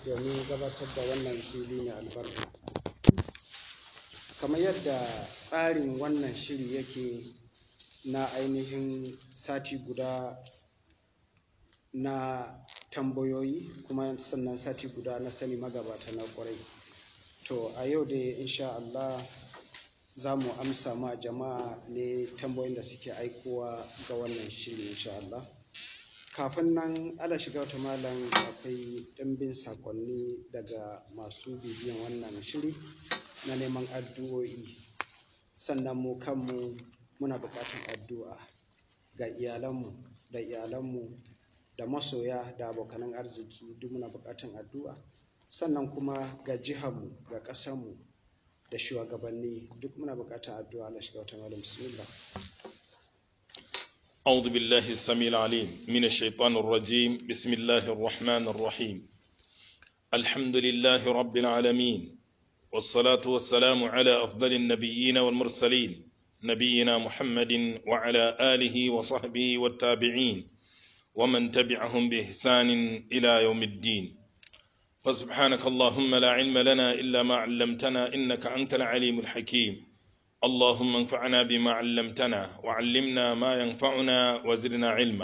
domin gabatar da wannan fili na albarka kamar yadda tsarin wannan shiri yake na ainihin sati guda na tambayoyi kuma sannan sati guda na sani magabata na kwarai to a yau dai insha Allah za mu amsa ma jama'a ne tambayoyin da suke aikowa ga wannan shiri insha Allah kafin nan ala shiga wata malam akwai ɗimbin sakonni daga masu bibiyan wannan shiri na neman addu'o'i sannan mu kanmu muna buƙatar addu'a ga iyalanmu da iyalanmu da masoya da abokanan arziki duk muna buƙatar addu'a sannan kuma ga jiharmu ga ƙasarmu da shugabanni duk muna buƙatar addu'a Allah shiga wata malam bismillah أعوذ بالله السميع العليم من الشيطان الرجيم بسم الله الرحمن الرحيم الحمد لله رب العالمين والصلاة والسلام على أفضل النبيين والمرسلين نبينا محمد وعلى آله وصحبه والتابعين ومن تبعهم بإحسان إلى يوم الدين فسبحانك اللهم لا علم لنا إلا ما علمتنا إنك أنت العليم الحكيم اللهم انفعنا بما علمتنا وعلمنا ما ينفعنا وزدنا علما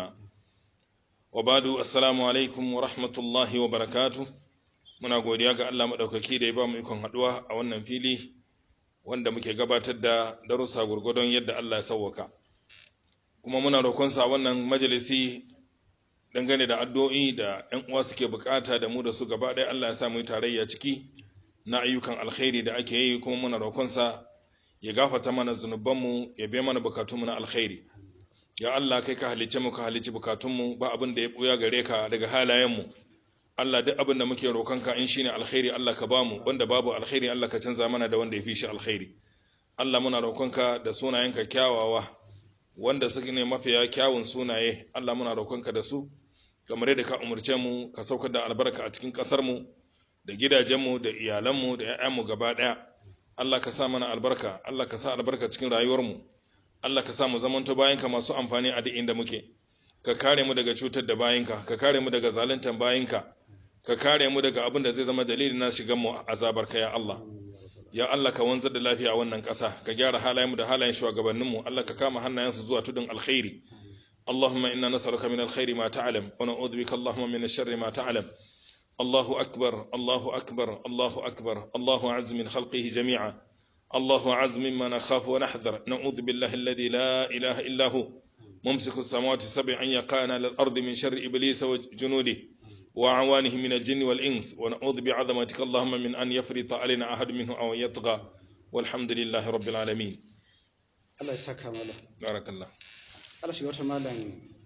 وبعد السلام عليكم ورحمة الله وبركاته muna godiya ga Allah maɗaukaki da ya ba mu ikon haɗuwa a wannan fili wanda muke gabatar da darussa gurgudun yadda Allah ya sauwaka kuma muna roƙonsa a wannan majalisi dangane da addu'o'i da ‘yan uwa suke bukata da mu da su gaba ɗaya Allah ya sa mu yi tarayya ciki na ayyukan alkhairi da ake yi kuma muna roƙonsa ya gafarta mana zunubanmu ya biya mana bukatunmu na alkhairi ya Allah kai ka halice mu ka halici bukatunmu ba abin da ya buya gare ka daga halayenmu Allah duk abin da muke roƙonka in shine alkhairi Allah ka bamu wanda babu alkhairi Allah ka canza mana da wanda ya fi shi alkhairi Allah muna roƙonka da sunayenka kyawawa wanda suke ne mafiya kyawun sunaye Allah muna roƙonka da su kamar yadda ka umarce mu ka saukar da albarka a cikin ƙasar mu da gidajenmu da iyalanmu da 'ya'yanmu gaba ɗaya Allah ka sa mana albarka Allah ka sa albarka cikin rayuwarmu Allah ka sa mu zamanto bayanka masu amfani a duk inda muke ka kare mu daga cutar da bayinka ka kare mu daga zaluntar bayinka ka kare mu daga abin da zai zama dalilin na shigan mu azabar ka ya Allah ya Allah ka wanzar da lafiya a wannan ƙasa ka gyara halayenmu da halayen shugabanninmu Allah ka kama hannayensu zuwa tudun alkhairi اللهم إنا نسألك من الخير ما تعلم ونعوذ بك اللهم من الشر ما تعلم الله أكبر الله أكبر الله أكبر الله أعز من خلقه جميعا الله أعز مما نخاف ونحذر نعوذ بالله الذي لا إله إلا هو ممسك السماوات السبع أن يقعن على الأرض من شر إبليس وجنوده وأعوانه من الجن والإنس ونعوذ بعظمتك اللهم من أن يفرط علينا أحد منه أو يطغى والحمد لله رب العالمين Allah ya saka malam بارك الله Allah shiga wata malam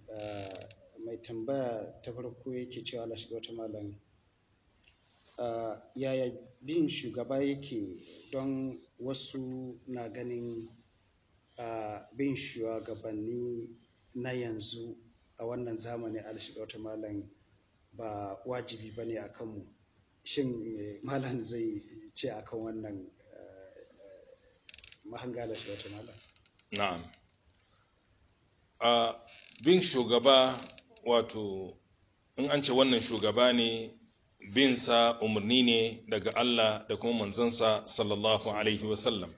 mai tambaya ta farko yake cewa Allah shiga wata malam yaya bin shugaba yake don wasu na ganin bin shugabanni na yanzu a wannan zamani Allah shiga wata malam ba wajibi ba ne a kanmu shin malam zai ce akan wannan mahanga Allah shiga wata malam na'am a bin shugaba wato in an ce wannan shugaba ne bin sa umarni ne daga Allah da kuma manzansa sallallahu alaihi wasallam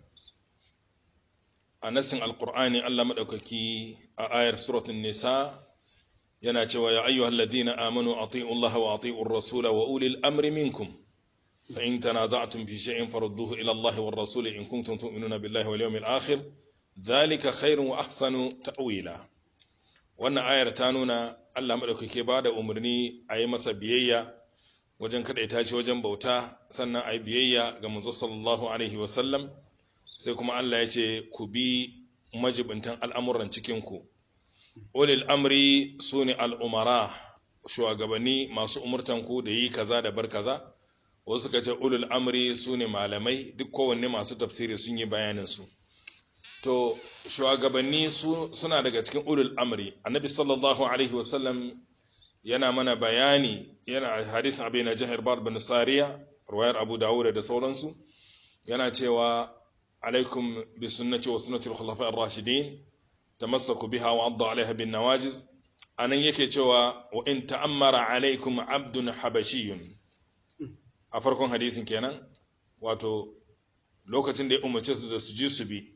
a nasin alkur'ani Allah maɗaukaki a ayar suratun nisa yana cewa ya ayyuhal ladina amanu ati'u Allah wa ati'u rasula wa ulil amri minkum fa in tanaza'tum fi shay'in farudduhu ila Allah war rasul in kuntum tu'minuna billahi wal yawmil akhir dhalika khairun wa ahsanu ta'wila wannan ayar ta nuna Allah maɗaukake ba da umarni a yi masa biyayya wajen kaɗaita shi wajen bauta sannan a yi biyayya ga manzo sallallahu alaihi wasallam sai kuma Allah ya ce ku bi majibintan al'amuran cikinku ulil amri su ne al'umara shugabanni masu umurtanku da yi kaza da bar kaza wasu ka ce ulul amri su ne malamai duk kowanne masu tafsiri sun yi bayaninsu to shugabanni suna daga cikin ulul amri annabi sallallahu alaihi wasallam yana mana bayani yana hadisin abin na jihar bar bin sariya ruwayar abu dawud da sauransu yana cewa alaikum bi sunnati wa sunnati al-khulafa ar-rashidin tamassaku biha wa addu alaiha bin nawajiz anan yake cewa wa in ta'ammara alaikum abdun habashiyun a farkon hadisin kenan wato lokacin da ya umarce su da su ji su bi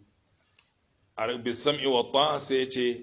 a bisam'i wa ta'a sai ya ce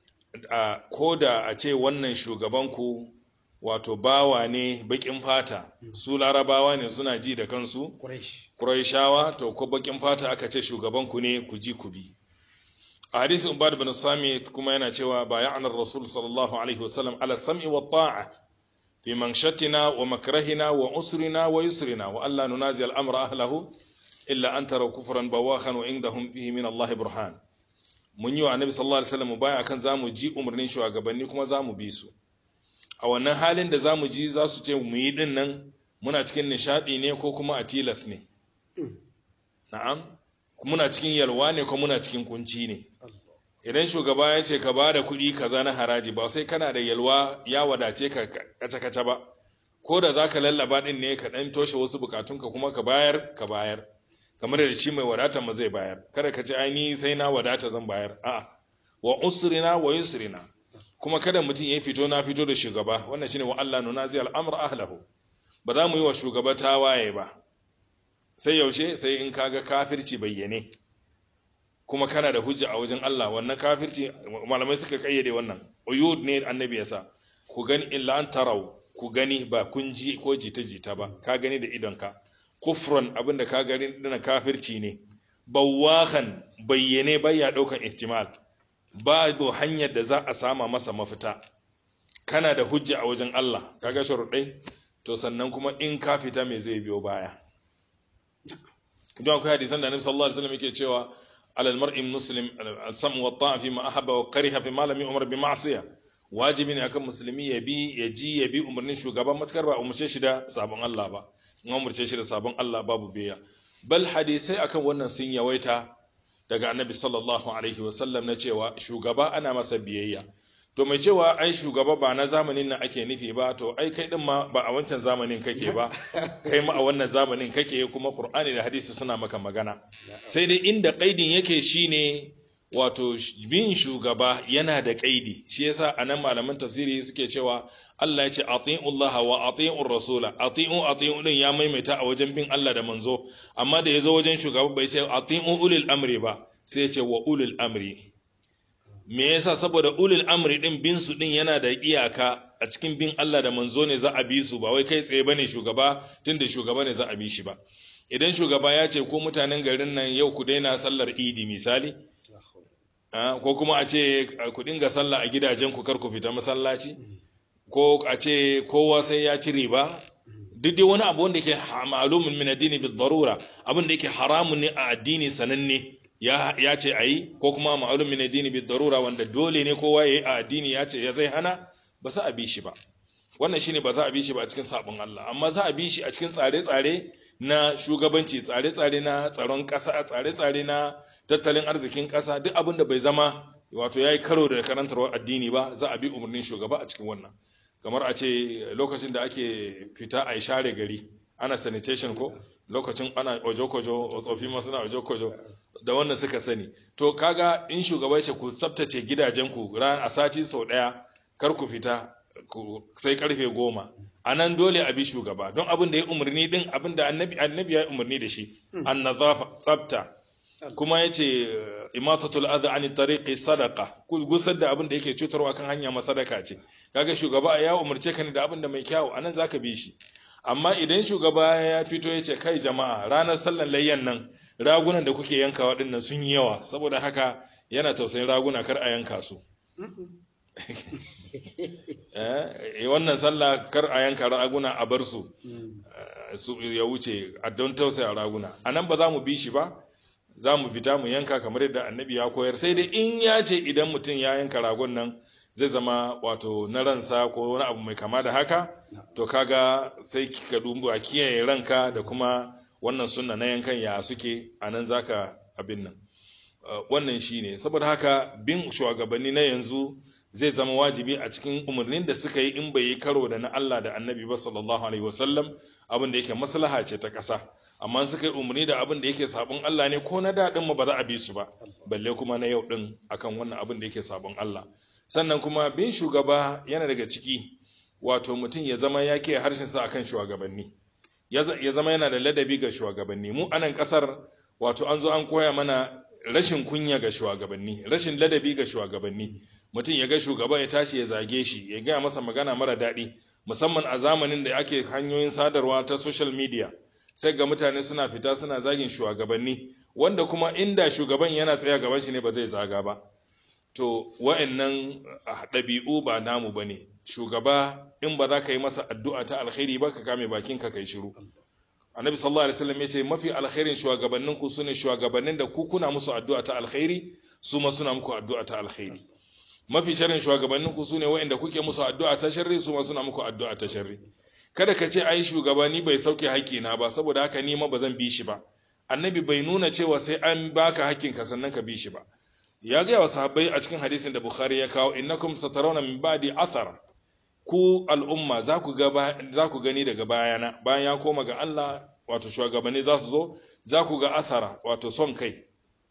ko da a ce wannan shugabanku wato bawa ne bakin fata su larabawa ne suna ji da kansu ƙuraishawa to ko bakin fata aka ce shugabanku ne ku ji ku bi a hadisin ubad bin sami kuma yana cewa bay'ana rasul sallallahu alaihi wasallam ala sam'i wa ta'a fi manshatina wa makrahina wa usrina wa yusrina wa alla nunazi al-amra ahlahu illa an tara kufran bawakhan wa indahum fihi min Allah burhan mun yi wa annabi sallallahu alaihi wasallam baya akan zamu ji umarnin shugabanni kuma zamu bi su a wannan halin da zamu ji za su ce mu yi din nan muna cikin nishadi ne ko kuma a tilas ne na'am muna cikin yalwa ne ko muna cikin kunci ne idan shugaba ya ce ka ba da kuɗi kaza na haraji ba sai kana da yalwa ya wadace ka kace-kace ba ko da za ka lallaba ɗin ne ka ɗan toshe wasu bukatunka kuma ka bayar ka bayar kamar da shi mai wadata ma zai bayar kada ka ce aini sai na wadata zan bayar a'a wa usrina wa yusrina kuma kada mutum ya fito na fito da shugaba wannan shine wa Allah nuna zai al'amr ahlahu ba za mu yi wa shugaba tawaye ba sai yaushe sai in kaga kafirci bayyane kuma kana da hujja a wajen Allah wannan kafirci malamai suka kayyade wannan uyud ne annabi yasa ku gani illa an tarau ku gani ba kun ji ko jita jita ba ka gani da idonka kufran abinda ka gani dana kafirci ne bawahan bayyane baya daukan ihtimal babu hanyar da za a sama masa mafita kana da hujja a wajen Allah kaga sharuɗai to sannan kuma in ka fita me zai biyo baya don akwai hadisan da Annabi sallallahu alaihi wasallam yake cewa alal mar'i muslim al-sam wa ta'a fi ma ahabba wa kariha fi ma lam yu'mar bi ma'siyah wajibi ne akan musulmi ya bi ya ji ya bi umarnin shugaban matakar ba umarce shi da sabon Allah ba in umarce shi da sabon Allah babu biya bal hadisai akan wannan sun yawaita daga annabi sallallahu alaihi wasallam na cewa shugaba ana masa biyayya to mai cewa ai shugaba ba na zamanin nan ake nufi ba to ai kai din ma ba a wancan zamanin kake ba kai ma a wannan zamanin kake kuma qur'ani da hadisi suna maka magana sai dai inda kaidin yake shine wato bin shugaba yana da kaidi shi yasa anan malaman tafsiri suke cewa Allah ya ce ati'ullaha wa ati'ur rasula ati'u ati'u din ya maimaita a wajen bin Allah da manzo amma da yazo wajen shugaba bai ce ati'u ulil amri ba sai ya ce wa ulil amri me yasa saboda ulil amri din bin su din yana da iyaka a cikin bin Allah da manzo ne za a bi su ba wai kai tsaye bane shugaba tunda shugaba ne za a bi shi ba idan shugaba ya ce ko mutanen garin nan yau ku daina sallar idi misali ko kuma a ce ku dinga sallah a gidajen ku kar ku fita masallaci ko a ce kowa sai ya ci riba duk dai wani abu wanda yake ma'lumun min addini bi darura abin da yake haramun ne a addini sananne ya ya ce ayi ko kuma ma'lumun min addini bi darura wanda dole ne kowa yayi a addini ya ce ya zai hana ba za a bi shi ba wannan shine ba za a bi shi ba a cikin sabon Allah amma za a bi shi a cikin tsare-tsare na shugabanci tsare-tsare na tsaron ƙasa tsare-tsare na tattalin arzikin ƙasa duk abin da bai zama wato ya yi karo da karantarwar addini ba za a bi umarnin shugaba a cikin wannan kamar a ce lokacin da ake fita a share gari ana sanitation ko lokacin ana ojo-kojo tsofi masu na ojo-kojo da wannan suka sani to kaga in shugaba ce ku tsabtace gidajenku ran a sati sau ɗaya kar ku fita sai karfe goma a nan dole a bi shugaba don abin da ya umarni din abin da annabi ya umarni da shi an nazafa tsabta kuma ya ce imatatul adha ani tariqi sadaqa ku gusar da abin da yake cutarwa kan hanya ma sadaka ce kaga shugaba ya umarce ka ne da abin da mai kyau anan zaka bi shi amma idan shugaba ya fito ya ce kai jama'a ranar sallan layyan nan ragunan da kuke yankawa dinnan sun yi yawa saboda haka yana tausayin raguna kar a yanka su eh wannan sallah kar a yanka raguna a bar su su ya wuce a don tausaya raguna anan ba za mu bi shi ba za mu fita mu yanka kamar yadda annabi ya koyar sai dai in ya ce idan mutum ya yanka ragon nan zai zama wato na ransa ko wani abu mai kama da haka to kaga sai ka dubu a kiyaye ranka da kuma wannan sunna na yankan ya suke a nan zaka abin nan wannan shine saboda haka bin shugabanni na yanzu zai zama wajibi a cikin umarnin da suka yi in bai yi karo da na Allah da annabi ba sallallahu alaihi wasallam abin da yake maslaha ce ta ƙasa amma suka yi umarni da abin da yake sabon Allah ne ko na daɗin mu ba za a bi su ba balle kuma na yau ɗin akan wannan abin da yake sabon Allah sannan kuma bin shugaba yana daga ciki wato mutum ya zama ya ke harshen sa akan shugabanni ya zama yana da ladabi ga shugabanni mu anan kasar wato an zo an koya mana rashin kunya ga shugabanni rashin ladabi ga shugabanni mutum ya ga shugaba ya tashi ya zage shi ya gaya masa magana mara daɗi musamman a zamanin da ake hanyoyin sadarwa ta social media sai ga mutane suna fita suna zagin shugabanni wanda kuma inda shugaban yana tsaya gaban shi ne ba zai zaga ba to wa'annan ɗabi'u ba namu ba ne shugaba in ba za ka yi masa addu'a ta alkhairi ba ka kame bakin ka kai shiru annabi sallallahu alaihi wasallam ya ce mafi alkhairin shugabannin ku sune shugabannin da ku kuna musu addu'a ta alkhairi su ma suna muku addu'a ta alkhairi mafi sharrin shugabannin ku sune wa'anda kuke musu addu'a ta sharri su ma suna muku addu'a ta sharri kada ka ce ai shugabani bai sauke haƙƙina ba saboda haka ni ma ba zan bi shi ba annabi bai nuna cewa sai an baka haƙƙinka sannan ka bi shi ba ya gaya wa sahabbai a cikin hadisin da bukhari ya kawo innakum satarawna min ba'di athar ku al'umma za ku ga za ku gani daga bayana bayan ya koma ga Allah wato shugabanni za su zo za ku ga athara wato son kai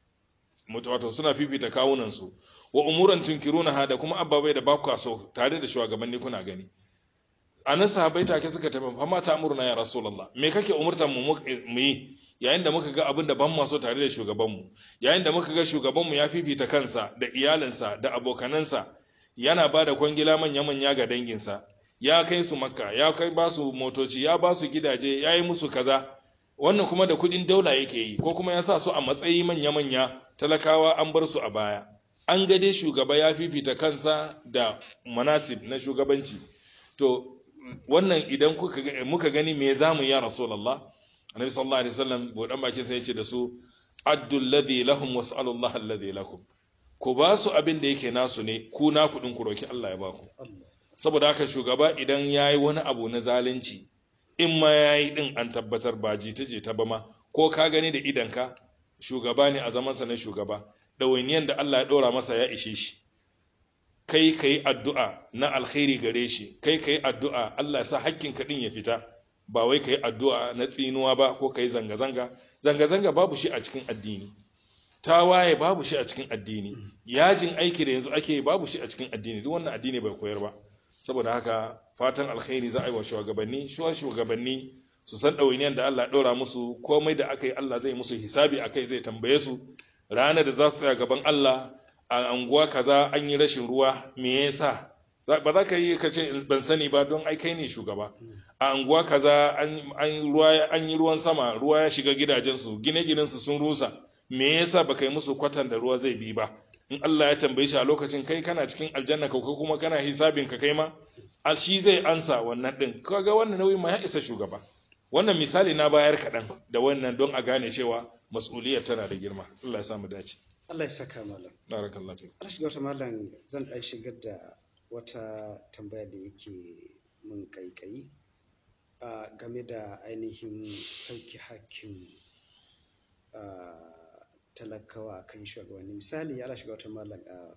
wato suna fifita kawunan su wa umuran tunkirunaha da kuma ababai da ba ku so tare da shugabanni kuna gani anan sahabbai take suka tafi fa mata amurna ya rasulullah me kake umurtan mu mu yi yayin da muka ga abin da ban maso tare da shugabanmu yayin da muka ga shugabanmu ya fifita kansa da iyalinsa da abokanansa yana ba da kwangila manya-manya ga danginsa ya kai su makka ya kai ba su motoci ya ba su gidaje ya yi musu kaza wannan kuma da kudin daula yake yi ko kuma ya sa su a matsayi manya-manya talakawa an bar su a baya an ga dai shugaba ya fifita kansa da manasib na shugabanci to wannan idan muka gani me zamu ya rasulullah annabi sallallahu alaihi wasallam bodan bakin sai yace da su addul ladhi lahum was'alullaha alladhi lakum ku ba su abin da yake nasu ne ku na kudin ku roki Allah ya ba ku saboda haka shugaba idan yayi wani abu na zalunci in ma yayi din an tabbatar ba jita jita ba ma ko ka gani da idanka shugaba ne a zaman sa na shugaba dawainiyan da Allah ya dora masa ya ishe shi kai kai addu'a na alkhairi gare shi kai kai addu'a Allah ya sa hakkin ka din ya fita ba wai ka yi addu'a na tsinuwa ba ko ka yi zanga-zanga zanga-zanga babu shi a cikin addini tawaye babu shi a cikin addini yajin aiki da yanzu ake babu shi a cikin addini duk wannan addini bai koyar ba saboda haka fatan alkhairi za a yi wa shugabanni shuwa shugabanni su san ɗawainiyar da Allah ɗora musu komai da aka yi Allah zai musu hisabi a kai zai tambaye su ranar da za su tsaya gaban Allah a anguwa kaza an yi rashin ruwa me yasa ba za ka yi ka ce ban sani ba don ai kai ne shugaba a anguwa kaza an yi ruwan sama ruwa ya shiga gidajensu gine-ginensu sun rusa me yasa ba kai musu kwatan da ruwa zai bi ba in Allah ya tambaye shi a lokacin kai kana cikin aljanna ka kuma kana hisabin ka kai ma shi zai ansa wannan din kaga wannan nauyi ma ya isa shugaba wannan misali na bayar kaɗan da wannan don a gane cewa mas'uliyar tana da girma Allah ya samu dace Allah ya saka malam barakallahu fi Allah shiga wata malam zan ɗan shigar da wata tambaya da yake mun kaikayi a game da ainihin sauki hakkin talakawa kan shugabanni misali ala shiga wata malam a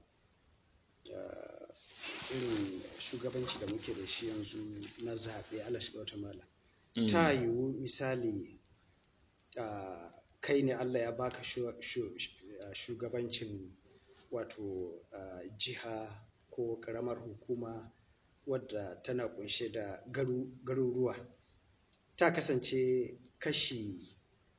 irin shugabanci da muke da shi yanzu na zaɓe ala shiga wata malam ta yiwu misali kai ne Allah ya baka shugabancin wato jiha ko karamar hukuma wadda tana kunshe da garuruwa ta kasance kashi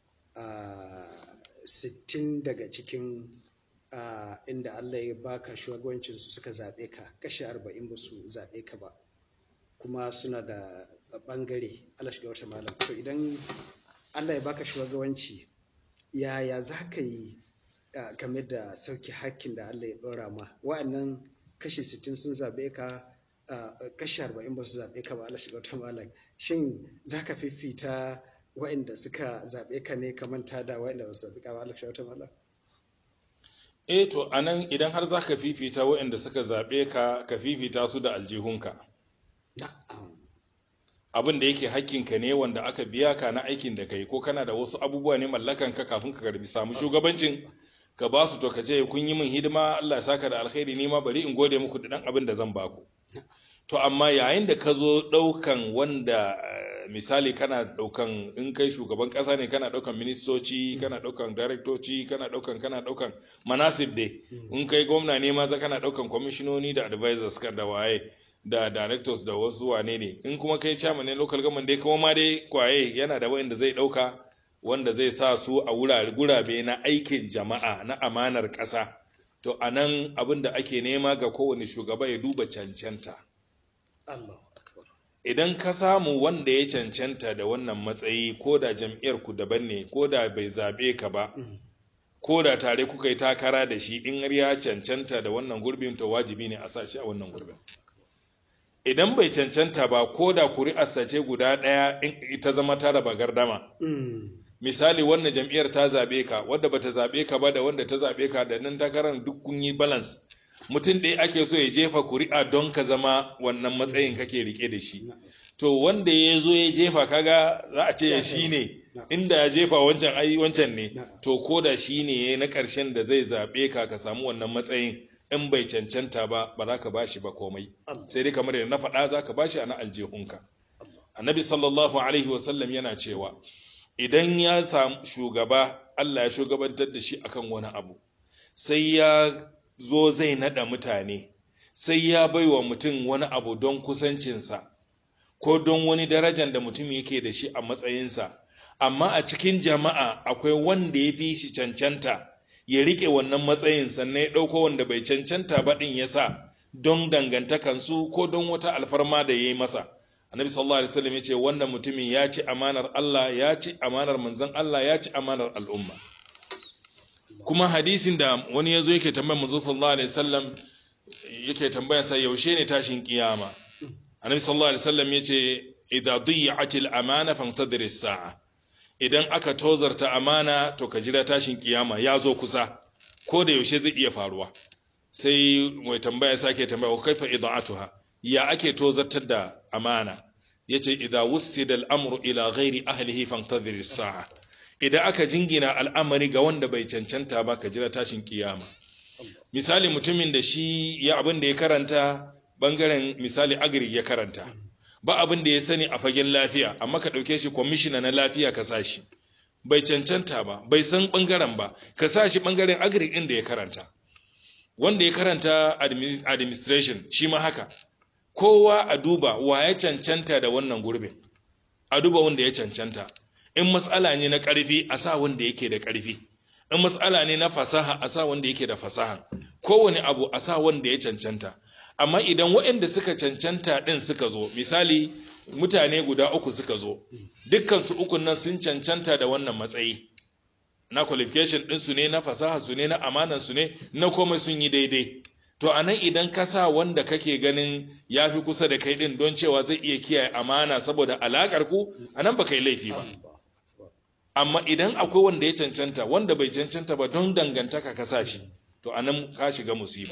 sittin daga cikin inda Allah ya baka shugabancinsu suka zaɓe ka kashi arba'in ba su zaɓe ka ba kuma suna da ɓangare Allah shiga wata malam to idan Allah ya baka shugabanci yaya za ka yi game da sauki hakkin da Allah ya ɗora ma wa'annan kashi sittin sun zaɓe ka kashi arba'in ba su zaɓe ka ba Allah shiga wata malam shin za ka fifita wa'inda suka zaɓe ka ne ka manta da wa'inda ba su zaɓe ka ba Allah shiga wata malam eh to anan idan har za ka fifita wa'inda suka zaɓe ka ka fifita su da aljihunka abin da yake hakkinka ne wanda aka biya ka na aikin da kai ko kana da wasu abubuwa ne mallakan ka kafin ka karbi samu shugabancin ka ba su to ka ce kun yi min hidima Allah ya saka da alkhairi ni ma bari in gode muku da dan abin da zan baku to amma yayin da ka zo daukan wanda misali kana daukan in kai shugaban kasa ne kana daukan ministoci kana daukan directoci kana daukan kana daukan manasib dai in kai gwamna ne ma za kana daukan kwamishinoni da advisors kan da waye da directors da wasu wane ne in kuma kai chairman ne local government dai kuma ma dai kwaye yana da wanda zai dauka wanda zai sa su a wurare gurabe na aikin jama'a na amanar ƙasa to anan abin da ake nema ga kowane shugaba ya duba cancanta Allahu akbar idan ka samu wanda ya cancanta da wannan matsayi ko da jam'iyyar ku daban ne ko da bai zabe ka ba Mm. ko da tare kuka yi takara da shi in har ya cancanta da wannan gurbin to wajibi ne a sa shi a wannan gurbin idan bai cancanta ba ko da kuri'arsa ce guda ɗaya in ita zama ta raba gardama Mm. misali wannan jam'iyyar ta zabe ka wadda bata zabe ka ba da wanda ta zabe ka da nan takarar duk kun yi balance mutum ɗaya ake so ya jefa kuri'a don ka zama wannan matsayin kake rike da shi Na'am. to wanda ya zo ya jefa kaga za a ce Ya shi ne Na'am. inda ya jefa wancan ai wancan ne Na'am. to ko da shi ne na ƙarshen da zai zaɓe ka ka samu wannan matsayin in bai cancanta ba ba za ka bashi ba komai Allah. sai dai kamar yadda na faɗa za ka bashi a na aljihunka Allah. annabi sallallahu alaihi wasallam yana cewa idan ya samu shugaba Allah ya shugabantar da shi akan wani abu sai ya zo zai nada mutane sai ya baiwa mutum wani abu don kusancinsa ko don wani darajar da mutum yake da shi a matsayinsa amma a cikin jama'a akwai wanda ya fi shi cancanta ya rike wannan matsayin sannan ya ɗauko wanda bai cancanta ba ɗin ya sa don dangantakansu ko don wata alfarma da ya yi masa annabi sallallahu alaihi wasallam ya ce wannan mutumin ya ci amanar Allah ya ci amanar manzon Allah ya ci amanar al'umma kuma hadisin da wani ya zo yake tambayar manzo sallallahu alaihi wasallam yake tambaya sa yaushe ne tashin kiyama annabi sallallahu alaihi wasallam yace idza dhiyatil amana fantadhir as-sa'a idan aka tozarta amana to ka jira tashin kiyama ya zo kusa ko da yaushe zai iya faruwa sai mai tambaya sake tambaya wa kaifa ida'atuha ya ake tozartar da amana yace idza wussida al-amru ila ghairi ahlihi fantadhir as-sa'a idan aka jingina al'amari ga wanda bai cancanta ba ka jira tashin kiyama misali mutumin da shi ya abin da ya karanta bangaren misali agri ya karanta ba abin da ya sani a fagen lafiya amma ka ɗauke shi kwamishina na lafiya ka sa shi bai cancanta ba bai san bangaren ba ka sa shi bangaren agri ɗin da ya karanta wanda ya karanta admi- administration shi ma haka kowa a duba wa ya cancanta da wannan gurbin a duba wanda ya cancanta in matsala ne na ƙarfi a sa wanda yake da ƙarfi in matsala ne na fasaha a sa wanda yake da fasaha kowane abu a sa wanda ya cancanta amma idan waɗanda suka cancanta ɗin suka zo misali mutane guda uku suka zo dukkansu ukun nan sun cancanta da wannan matsayi na qualification ɗinsu ne na fasaha su ne na amanan su ne na komai sun yi daidai to a nan idan ka sa wanda kake ganin ya fi kusa da kai ɗin don cewa zai iya kiyaye amana saboda alaƙar ku a nan ba kai laifi ba amma idan akwai wanda ya cancanta wanda bai cancanta ba don dangantaka ka sa shi to a nan ka shiga musiba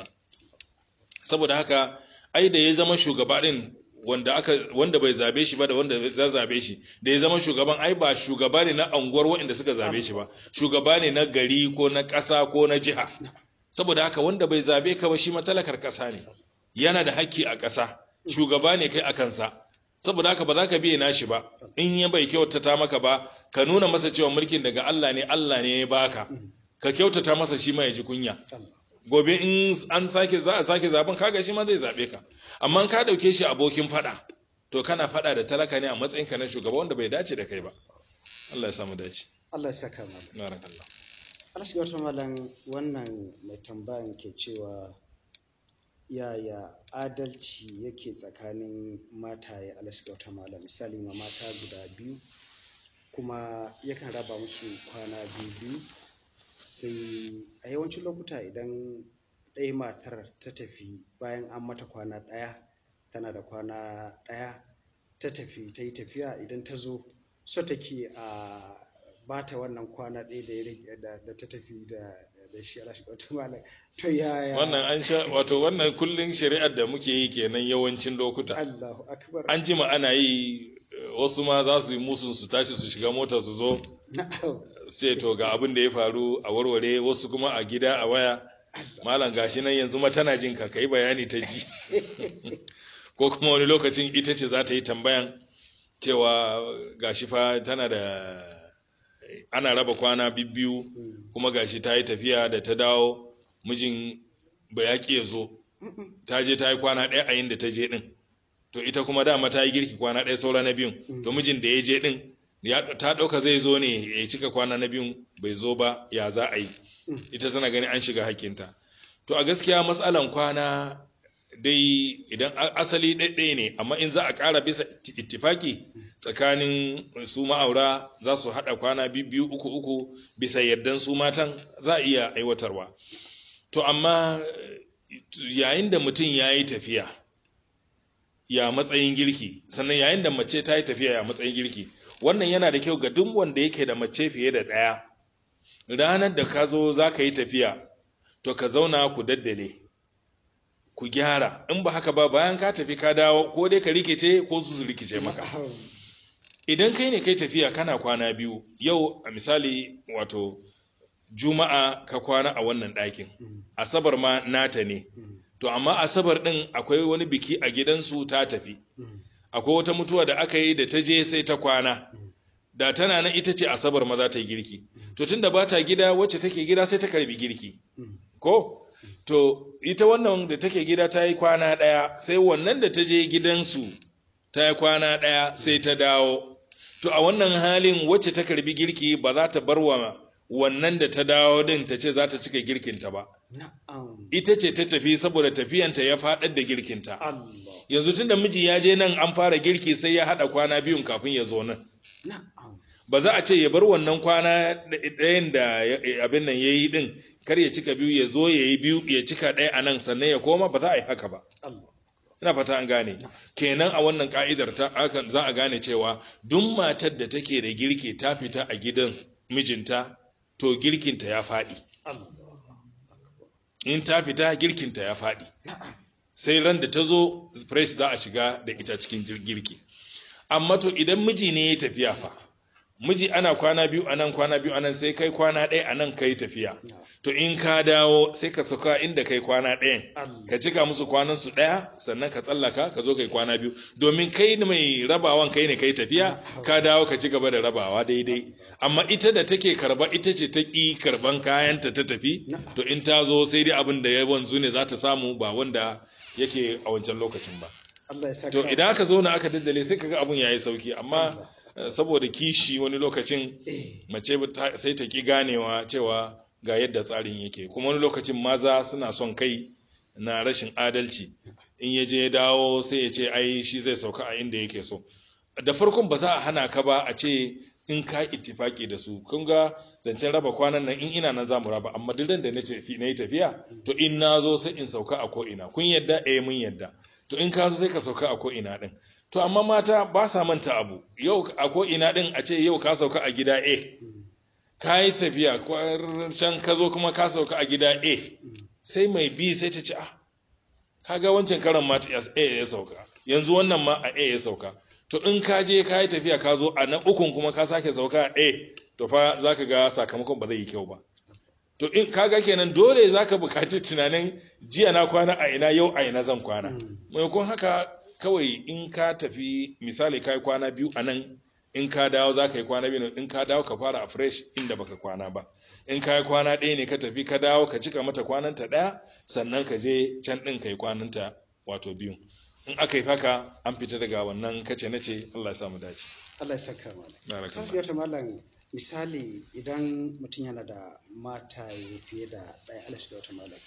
saboda haka ai da ya zama shugaba din wanda aka wanda bai zabe shi ba da wanda za zabe shi da ya zama shugaban ai ba shugaba ne na anguwar waɗanda suka zabe shi ba shugaba ne na gari ko na ƙasa ko na jiha saboda haka wanda bai zabe ka ba shi matalakar ƙasa ne yana da haƙƙi a ƙasa shugaba ne kai a kansa saboda haka ba za ka biye nashi ba in ya bai kyautata maka ba ka nuna masa cewa mulkin daga Allah ne Allah ne ya baka ka kyautata masa shi ma ya ji kunya gobe in an sake za a sake zaben kaga shi ma zai zabe ka amma ka dauke shi abokin fada to kana fada da talaka ne a matsayin ka na shugaba wanda bai dace da kai ba Allah ya samu dace Allah ya saka malam barakallah Allah shiga wata malam wannan mai tambayan ke cewa yaya adalci yake tsakanin mataye Allah shiga wata malam misali ma mata guda biyu kuma yakan raba musu kwana biyu biyu sai a yawancin lokuta idan ɗaya matar ta tafi bayan an mata kwana ɗaya tana da kwana ɗaya ta tafi ta yi tafiya idan ta zo so take a bata wannan kwana ɗaya da ya rage da da ta tafi da da shi Allah shiga wata malam to yaya wannan an sha wato wannan kullun shari'ar da muke yi kenan yawancin lokuta Allahu akbar an jima ana yi eh, wasu ma za su yi musun su tashi su shiga mota su zo na'am sai to ga abin da ya faru a warware wasu kuma a gida a waya malam gashi nan yanzu ma tana jin ka kai bayani ta ji ko kuma wani lokacin ita ce za ta yi tambayan cewa gashi fa tana da ana raba kwana biyu Mm. kuma gashi ta yi tafiya da ta dawo mijin ba ya ƙi ya zo ta je ta yi kwana ɗaya a yin da ta je ɗin to ita kuma dama ta yi girki kwana ɗaya saura na biyun to mijin da ya je ɗin ta ɗauka zai zo ne ya cika kwana na biyun bai zo ba ya za a yi ita tana gani an shiga hakkinta to a gaskiya matsalan kwana dai idan asali ɗaiɗaya ne amma in za a ƙara bisa ittifaki tsakanin su ma'aura za su haɗa kwana biyu uku uku bisa yardan su matan za a iya aiwatarwa to amma yayin da mutum ya yi tafiya ya matsayin girki sannan yayin da mace ta yi tafiya ya matsayin girki wannan yana da kyau ga duk wanda yake da mace fiye da ɗaya ranar da ka zo za ka yi tafiya to ka zauna ku daddale ku gyara in ba haka ba bayan ka tafi ka dawo ko dai ka rikice ko su rikice maka idan kai ne kai tafiya kana kwana biyu yau a misali wato juma'a ka kwana a wannan ɗakin asabar ma nata ne to amma asabar ɗin akwai wani biki a gidansu ta tafi akwai wata mutuwa da aka yi da ta je sai ta kwana da tana nan ita ce asabar ma za ta yi girki to tunda ba ta gida wacce take gida sai ta karbi girki ko to ita wannan da take gida ta yi kwana ɗaya sai wannan da ta je gidansu ta yi kwana ɗaya sai ta dawo to a wannan halin wacce ta karbi girki ba za ta bar wa wannan da ta dawo din ta ce za ta cika girkinta ba ita ce ta tafi saboda tafiyanta ya faɗar da girkinta yanzu tun da miji ya je nan an fara girki sai ya haɗa kwana biyun kafin ya zo nan ba za a ce ya bar wannan kwana ɗayan da abin nan ya yi ɗin kar ya cika biyu ya zo ya yi biyu ya cika ɗaya a nan sannan ya koma ba za a yi haka ba ina fata an gane kenan a wannan ka'idar ta za a gane cewa duk matar da take da girki ta fita a gidan mijinta to girkinta ya faɗi in ta fita girkinta ya faɗi sai ran da ta zo fresh za a shiga da ita cikin girki amma to idan miji ne ya tafiya fa miji ana kwana biyu anan kwana biyu anan sai kai kwana ɗaya anan kai tafiya to in ka dawo sai ka sauka inda kai kwana ɗayan ka cika musu kwanan su ɗaya sannan ka tsallaka ka zo kai kwana biyu domin kai mai rabawan kai ne kai tafiya ka dawo ka ci gaba da rabawa daidai amma ita da take karba ita ce ta ƙi karban kayanta ta tafi to in ta zo sai dai abin da ya wanzu ne za ta samu ba wanda yake a wancan lokacin ba to idan aka zo na aka daddale sai kaga abun yayi sauki amma saboda kishi wani lokacin mace sai ta ki ganewa cewa ga yadda tsarin yake kuma wani lokacin maza suna son kai na rashin adalci in ya je dawo sai ya ce ai shi zai sauka a inda yake so da farkon ba za a hana ka ba a ce in ka ittifaki da su kun ga zancen raba kwanan nan in ina nan za mu raba amma duk da na yi tafiya to in na zo sai in sauka a ko'ina kun yadda eh mun yadda to in ka zo sai ka sauka a ko'ina din to amma mata ba sa manta abu yau a ko'ina din a ce yau ka sauka a gida A ka yi tafiya can ka zo kuma ka sauka a gida A sai mai B sai ta ce ah kaga wancan karan mata A ya sauka yanzu wannan ma a A ya sauka to in ka je ka yi tafiya ka zo a na ukun kuma ka sake sauka a A to fa za ka ga sakamakon ba zai yi kyau ba to in kaga kenan dole za ka buƙaci tunanin jiya na kwana a ina yau a ina zan kwana maimakon haka kawai in ka tafi misali ka yi kwana biyu a nan in ka dawo za ka yi kwana biyu in ka dawo ka fara a fresh inda baka kwana ba in ka yi kwana ɗaya ne ka tafi ka dawo ka cika mata kwananta ɗaya sannan ka je can ɗin ka yi kwananta wato biyu in aka yi haka an fita daga wannan kace nace Allah ya samu dace Allah ya saka malam kasu wata malam misali idan mutum yana da mata fiye da ɗaya Allah shi wata malam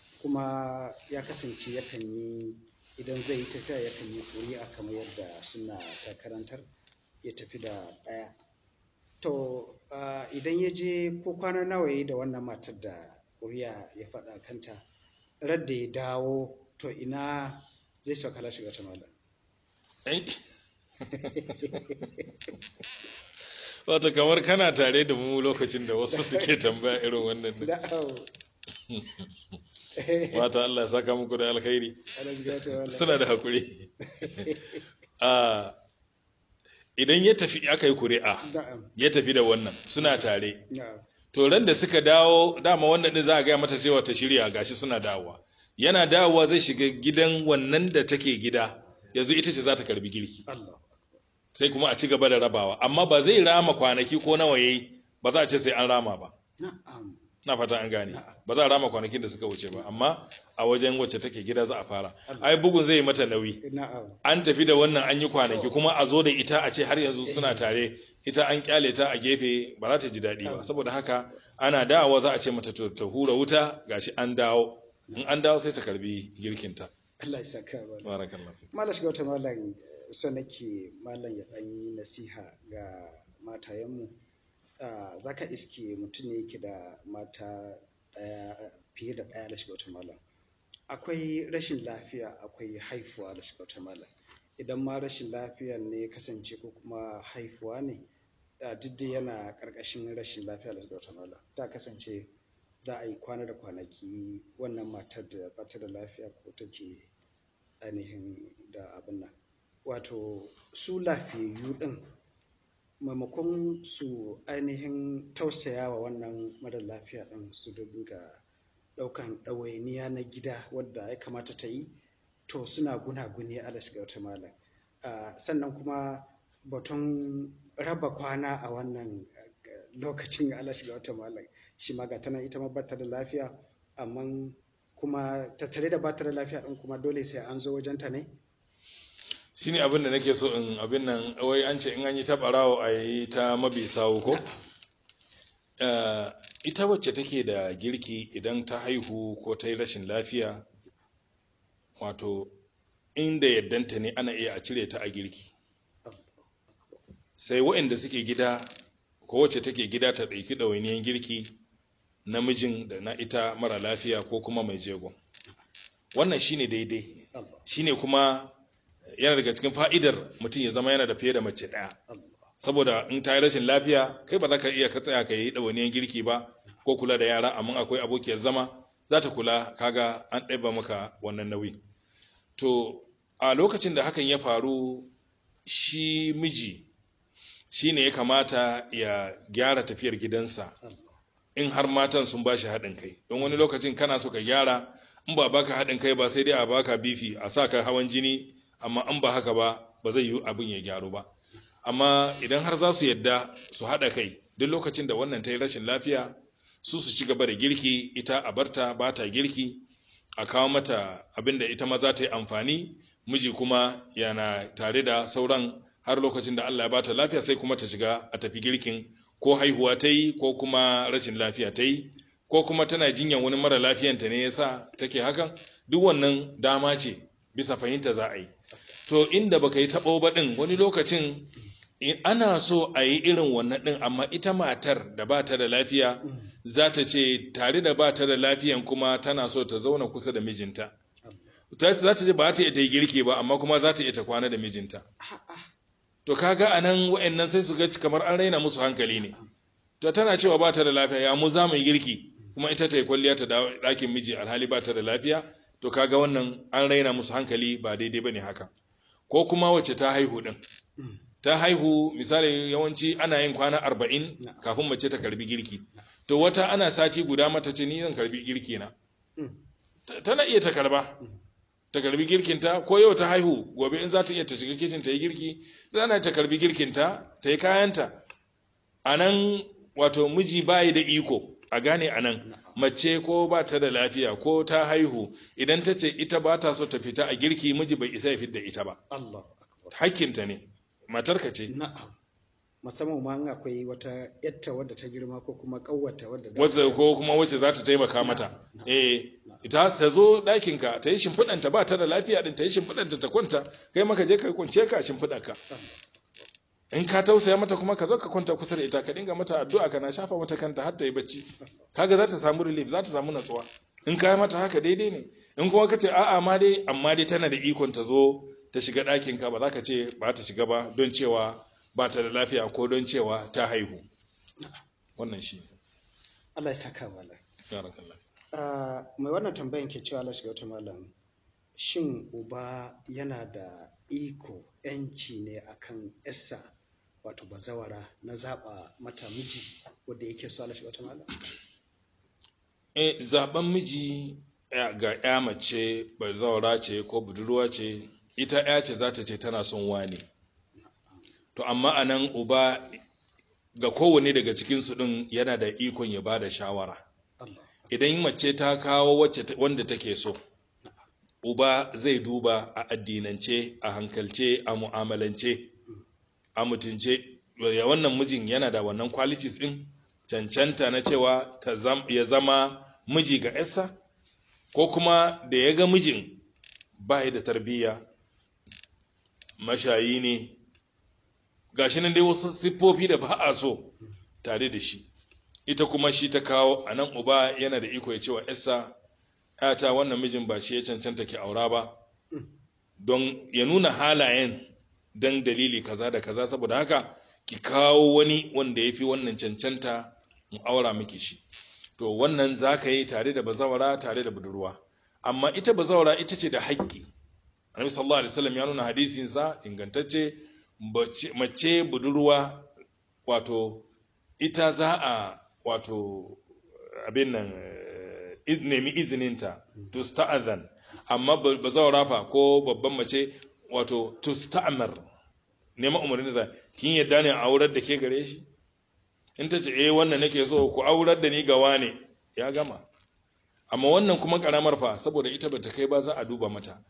kuma ya kasance yakan yi idan zai yi tafiya yakan yi ƙuri'a kamar yadda suna ta karantar ya tafi da ɗaya to idan ya je ko kwana nawa yi da wannan matar da ƙuri'a ya faɗa kanta radda ya dawo to ina zai sauka lashe wata malam Wata kamar kana tare da mu lokacin da wasu suke tambaya irin wannan ne. Wata Allah ya saka muku da alkhairi. Suna da haƙuri. Idan ya tafi aka yi kuri'a, ya tafi da wannan suna tare. To ran da suka dawo dama wannan din za a gaya mata cewa ta shirya gashi suna dawowa. Yana dawowa zai shiga gidan wannan da take gida, yanzu ita ce za ta karbi girki. sai kuma a ci gaba da rabawa amma ba zai rama kwanaki ko nawa yayi ba za a ce sai an rama ba na fata an gane ba za a rama kwanakin da suka wuce ba amma a wajen wacce take gida za a fara ai bugun zai yi mata nauyi na'am an tafi da wannan an yi kwanaki kuma a zo da ita a ce har yanzu suna tare ita an kyale ta a gefe ba za ta ji daɗi ba saboda haka ana dawowa za a ce mata to ta hura wuta gashi an dawo in an dawo sai ta karbi girkinta Allah ya saka wa barakallahu fi malam shiga wata malam so nake malam ya ɗan yi nasiha ga matayenmu za ka iske mutum ne yake da mata ɗaya fiye da ɗaya da shiga wata malam akwai rashin lafiya akwai haifuwa da shiga wata malam idan ma rashin lafiya ne kasance ko kuma haifuwa ne a duk da yana ƙarƙashin rashin lafiya da shiga wata malam ta kasance za a yi kwana da kwanaki wannan matar da bata da lafiya ko take ainihin da abin nan wato su lafiyayyu ɗin maimakon su ainihin tausaya wa wannan mara lafiya ɗin su dinga ɗaukan ɗawainiya na gida wadda ya kamata ta yi to suna gunaguni ala shiga wata malam sannan kuma batun raba kwana a wannan lokacin ala shiga wata malam shi ma ga tana ita ma bata da lafiya amma kuma tattare da bata da lafiya ɗin kuma dole sai an zo wajenta ne shine abin da nake so in abin nan wai an ce in an yi ta barawo a yi ta mabi sawu ko ita wacce take da girki idan ta haihu ko ta yi rashin lafiya wato inda yaddanta ne ana iya a cire ta a girki sai waɗanda suke gida ko wacce take gida ta ɗauki ɗawainiyar girki namijin da na ita mara lafiya ko kuma mai jego wannan shine daidai shine kuma yana daga cikin fa'idar mutum ya zama yana da fiye da mace ɗaya saboda in ta yi rashin lafiya kai ba za ka iya ka tsaya ka yi ɗawainiyar girki ba ko kula da yara amma akwai abokiyar zama za ta kula kaga an ɗaiba maka wannan nauyi to a lokacin da hakan ya faru shi miji shi ne ya kamata ya gyara tafiyar gidansa in har matan sun ba shi haɗin kai don wani lokacin kana so ka gyara in ba baka haɗin kai ba sai dai a baka bifi a sa ka hawan jini amma in ba haka ba ba zai yi abin ya gyaru ba amma idan har za su yadda su haɗa kai duk lokacin da wannan ta yi rashin lafiya su su ci gaba da girki ita a barta ba ta girki a kawo mata abin da ita ma za ta yi amfani miji kuma yana tare da sauran har lokacin da Allah ya bata lafiya sai kuma ta shiga a tafi girkin ko haihuwa ta yi ko kuma rashin lafiya ta yi ko kuma tana jinyan wani mara lafiyanta ne yasa take hakan duk wannan dama ce bisa fahimta za a yi to inda baka yi taɓo ba ɗin wani lokacin ana so a yi irin wannan ɗin amma ita matar da ba ta da lafiya za ta ce tare da ba ta da lafiyan kuma tana so ta zauna kusa da mijinta za ta ce ba ta iya ta yi girki ba amma kuma za ta iya ta kwana da mijinta to kaga a nan wa'annan sai su ga kamar an raina musu hankali ne to tana cewa ba ta da lafiya ya mu za mu yi girki kuma ita ta yi kwalliya ta ɗakin miji alhali ba ta da lafiya to kaga wannan an raina musu hankali ba daidai ba ne haka ko kuma wacce ta haihu ɗin ta haihu misali yawanci ana yin kwana arba'in kafin mace ta karbi girki to wata ana sati guda mata ce ni zan karbi girki na tana iya ta karba ta karbi girkinta ko yau ta haihu gobe in za ta iya ta shiga kicin ta yi girki zana ta karbi girkinta ta yi kayanta a nan wato miji bayi da iko a gane a nan mace ko ba ta da lafiya ko ta haihu idan ta ce ita ba ta so ta fita a girki miji bai isa ya fidda ita ba hakkinta ne matarka ce na'am musamman ma in akwai wata yatta wadda ta girma ko kuma kawwata wadda wacce ko kuma wacce za ta taimaka mata eh ita ta zo ɗakinka ta yi shimfiɗanta ba ta da lafiya din ta yi shimfiɗanta ta kwanta kai maka je ka kwance ka shimfiɗarka in ka tausaya mata kuma ka zo ka kwanta kusa da ita ka dinga mata addu'a kana shafa mata kanta har ta yi bacci kaga za ta samu relief za ta samu natsuwa in ka yi mata haka daidai ne in kuma ka ce a'a ma dai amma dai tana da ikon ta zo ta shiga ɗakinka ba za ka ce ba ta shiga ba don cewa ba ta da lafiya ko don cewa ta haihu wannan shi Allah ya saka malam barakallah mai wannan tambayan ke cewa Allah shiga wata malam shin uba yana da iko yanci ne akan yassa wato bazawara na zaba mata miji wanda yake so Allah shiga wata malam eh zaben miji ga ya mace bazawara ce ko budurwa ce ita ya ce za ta ce tana son wane to amma a nan uba ga kowane daga cikinsu ɗin yana da ikon ya ba da shawara Allah idan mace ta kawo wacce ta- wanda take so uba zai duba a addinance a hankalce a mu'amalance a mutunce ya wannan mijin yana da wannan qualities din cancanta na cewa ta zam- ya zama miji ga yarsa ko kuma da ya ga mijin ba da tarbiyya mashayi ne gashi nan dai wasu siffofi da ba a so tare da shi ita kuma shi ta kawo a nan uba yana da iko ya ce wa yarsa ta wannan mijin ba shi ya cancanta ki aura ba don ya nuna halayen don dalili kaza da kaza saboda haka ki kawo wani wanda ya fi wannan cancanta mu aura miki shi to wannan za ka yi tare da bazawara tare da budurwa amma ita bazawara ita ce da haƙƙi annabi sallallahu alaihi wasallam ya nuna hadisin sa ingantacce bace- mace budurwa wato ita za a wato abin nan eh, iz- nemi izininta to sta'adhan amma ba- bazawara fa ko babban mace wato to sta'mar nema umarni da kin yadda ne a aurar da ke gare shi in ta ce eh wannan nake so ku aurar da ni ga wane ya gama amma wannan kuma karamar fa saboda ita bata kai ba za a duba mata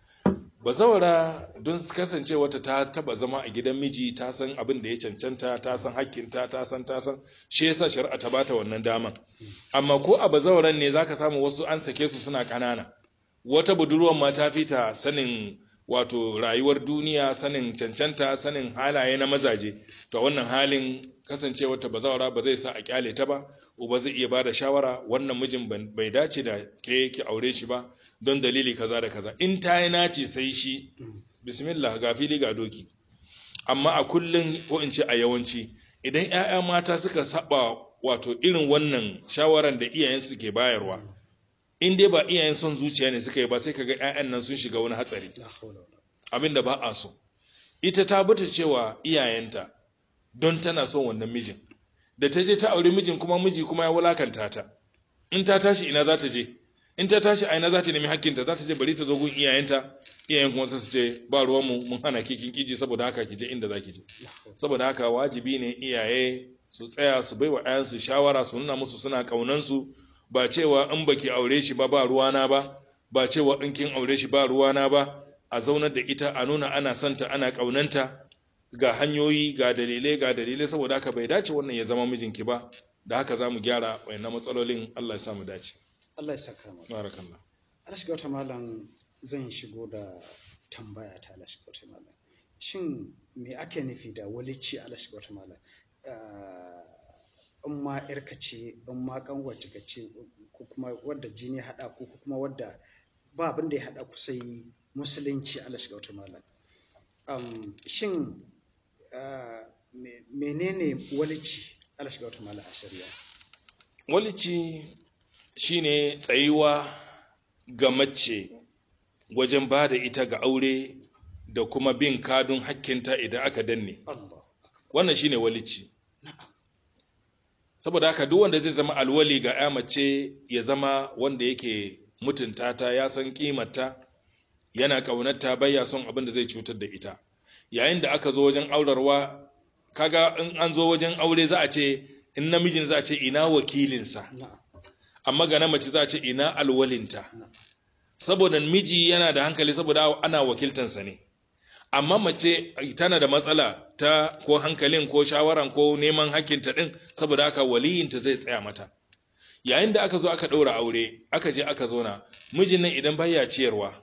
bazawara don kasance wata ta taba zama a gidan miji ta san abin da ya cancanta ta san hakkinta ta san ta san shi yasa shari'a ta bata wannan daman amma ko a bazawaran ne zaka samu wasu an sake su suna kanana wata budurwar ma ta fita sanin wato rayuwar duniya sanin cancanta sanin halaye na mazaje to a wannan halin kasancewa ta bazawara ba zai sa a kyale ta ba uba zai iya bada shawara wannan mijin ban- bai dace da ke ki aure shi ba don dalili kaza da kaza in ta yi nace sai shi bismillah ga fili ga doki amma a kullum ko in ce a yawanci idan 'ya'ya mata suka saba wato irin wannan shawaran da iyayensu ke bayarwa in dai ba iyayen son zuciya ne suka yi ba sai kaga 'ya'yan nan sun shiga wani hatsari la hawla wala abin da ba a so ita ta bata cewa iyayenta don tana son wannan mijin da ta je ta auri mijin kuma miji kuma ya wulakanta ta in ta tashi ina za ta je in ta tashi a ina za ta nemi hakkinta za ta je bari ta zo gun iyayenta iyayen kuma sai su ce ba ruwanmu mun hana ki kin kiji saboda haka ki je inda za ki je la hawla saboda haka wajibi ne iyaye su tsaya su bai wa 'ya'yansu shawara su nuna musu suna ƙaunansu ba cewa in baki aure shi ba ba ruwana ba ba cewa in kin aure shi ba ruwana ba a zaunar da ita a nuna ana santa ana ƙaunanta ga hanyoyi ga dalilai ga dalilai saboda haka bai dace wannan ya zama mijinki ba da haka za mu gyara wayannan matsalolin Allah ya sa mu dace Allah ya saka mu barakallah Allah shiga wata malam zan shigo da tambaya ta Allah shiga wata malam shin me ake nufi da walici Allah shiga wata malam Ah, in ma yarka ce in ma kanwace ka ce ko kuma wadda jini ya haɗa ku ko kuma wadda ba abin da ya haɗa ku sai musulunci Allah shiga wata malam um, shin ah, me- menene walici Allah shiga wata malam a shari'a walici shine tsayuwa ga mace wajen ba da ita ga aure da kuma bin kadun hakkinta idan aka danne Allah wannan shine walici na'am saboda haka duk wanda zai zama alwali ga ya mace ya zama wanda yake mutunta ta ya san kimarta yana kaunarta baya son abin da zai cutar da ita yayin da aka zo wajen aurarwa kaga in an zo wajen aure za a ce in namijin za a ce ina wakilinsa na'am amma ga na mace za a ce ina alwalinta na'am saboda miji yana da hankali saboda ana wakiltansa ne amma mace tana da matsala ta ko hankalin ko shawaran ko neman hakkinta din saboda haka waliyinta zai tsaya mata yayin da aka zo aka ɗaura aure aka je aka zauna mijin nan idan baya ciyarwa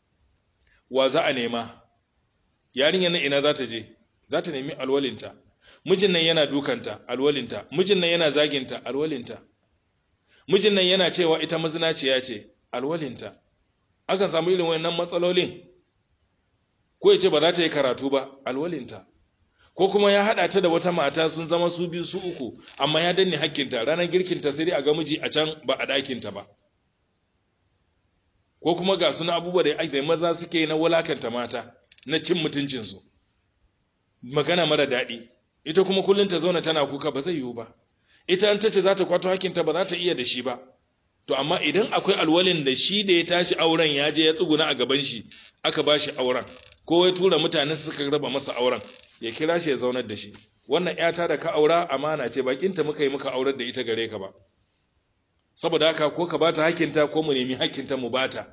wa za a nema yarinyar nan ina za ta je za ta nemi alwalinta mijin nan yana dukanta alwalinta mijin nan yana zaginta alwalinta mijin nan yana cewa ita mazinaciya ce alwalinta akan samu irin wayannan matsalolin ko ya ce ba za ta yi karatu ba alwalinta ko kuma ya haɗa ta da wata mata sun zama su biyu su uku amma ya danne hakkinta ranar girkinta sai dai a ga miji a can ba a ɗakinta ba ko kuma ga suna abubuwa da da maza suke yi na wulakanta mata na cin mutuncinsu magana mara daɗi ita kuma kullum ta zauna tana kuka ba zai yiwu ba ita an ta ce za ta kwato hakkinta ba za ta iya da shi ba to amma idan akwai alwalin da shi da ya tashi auren ya je ya tsuguna a gaban shi aka ba shi auren ko ya tura mutane suka raba masa auren ya kira shi ya zaunar da shi wannan yata da ka aura amana ce bakinta muka yi muka aurar da ita gare ka ba saboda haka ko ka bata hakinta ko mu nemi hakinta mu bata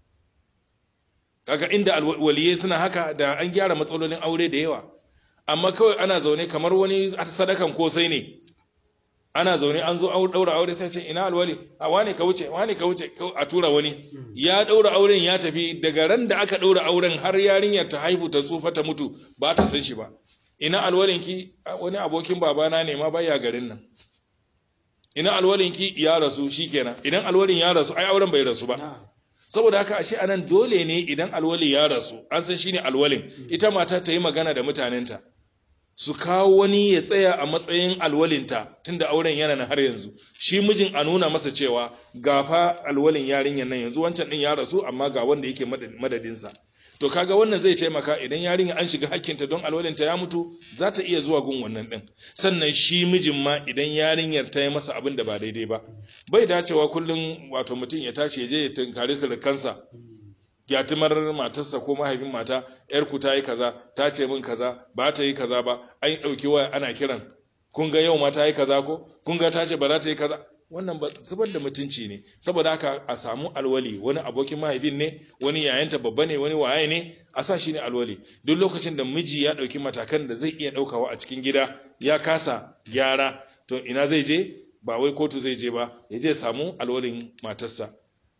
kaga inda waliyai suna haka da an gyara matsalolin aure da yawa amma kawai ana zaune kamar wani sadakan kosai ne ana zaune an zo daura aure sai ce ina alwali a wane ka wuce wane ka wuce a tura wani ya daura auren ya tafi daga ran da aka daura auren har yarinyar ta haihu ta tsufa ta mutu ba ta san shi ba ina alwalin ki wani abokin babana ne ma baya garin nan ina alwalin ki ya rasu shikenan idan alwalin ya rasu ai auren bai rasu ba saboda haka ashe anan dole ne idan alwali ya rasu an san shine alwalin ita mata ta yi magana da mutanenta su kawo wani ya tsaya a matsayin alwalinta tunda auren yana nan har yanzu shi mijin a nuna masa cewa gafa alwalin yarinyar nan yanzu wancan din ya rasu amma ga wanda yake madadinsa to kaga wannan zai taimaka idan yarinya an shiga hakkinta don alwalinta ya mutu za ta iya zuwa gun wannan din sannan shi mijin ma idan yarinyar ta yi masa abin da ba daidai ba bai dacewa kullum wato mutum ya tashi ya je ya tunkari surukansa gyatumar matarsa ko mahaifin mata yarku ta yi kaza ta ce min kaza ba ta yi kaza ba an ɗauki waya ana kiran kun ga yau ma ta yi kaza ko kun ga ta ce ba za ta yi kaza wannan ba zubar da mutunci ne saboda haka a samu alwali wani abokin mahaifin ne wani yayanta babba ne wani waye ne a sa shi ne alwali duk lokacin da miji ya ɗauki matakan da zai iya ɗaukawa a cikin gida ya kasa gyara to ina zai je ba wai kotu zai je ba ya je samu alwalin matarsa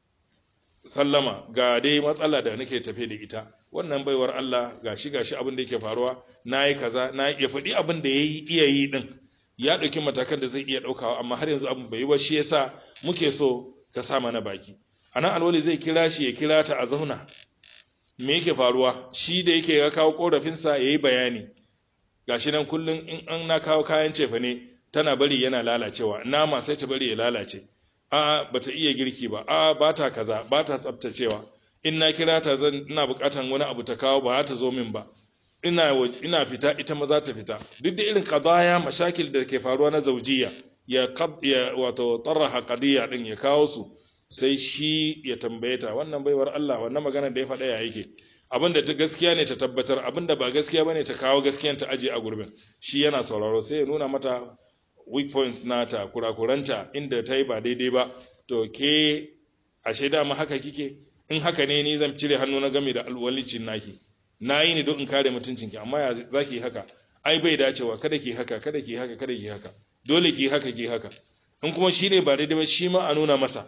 sallama ga dai matsala da nake tafe da ita wannan baiwar Allah gashi gashi abin da yake faruwa nayi kaza na ya faɗi abin da yayi iya yi din ya ɗauki matakan da zai iya ɗaukawa amma har yanzu abin bai yi ba shi yasa muke so ka sa mana baki anan alwali zai kira shi ya kira ta a zauna me yake faruwa shi da yake ya kawo korafinsa ya yi bayani gashi nan kullum in an na kawo kayan cefa ne tana bari yana lalacewa nama sai ta bari ya lalace a bata iya girki ba a ba ta kaza ba ta tsaftacewa in na kira ta zan ina bukatan wani abu ta kawo ba ta zo min ba ina ina fita ita ma za ta fita duk da irin qadaya mashakil da ke faruwa na zaujiya ya ya wato taraha qadiya din ya kawo su sai shi ya tambaye ta wannan baiwar Allah wannan magana da ya faɗa ya yake abinda ta gaskiya ne ta tabbatar abinda ba gaskiya bane ta kawo gaskiyan ta aje a gurbin shi yana sauraro sai ya nuna mata weak points nata kurakuranta inda ta yi ba daidai ba to ke ashe dama haka kike in haka ne ni zan cire hannu na game da alwalicin naki na yi ne don in kare mutuncinki amma ya za ki haka ai bai dacewa kada ki haka kada ki haka kada ki haka dole ki haka ki haka in kuma shi ne ba daidai ba shi ma a nuna masa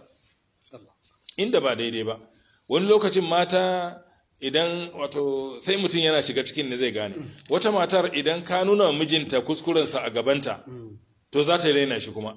inda ba daidai ba wani lokacin mata idan wato sai mutum yana shiga cikin ne zai gane wata matar idan ka nuna mijinta kuskurensa a gabanta to za ta raina shi kuma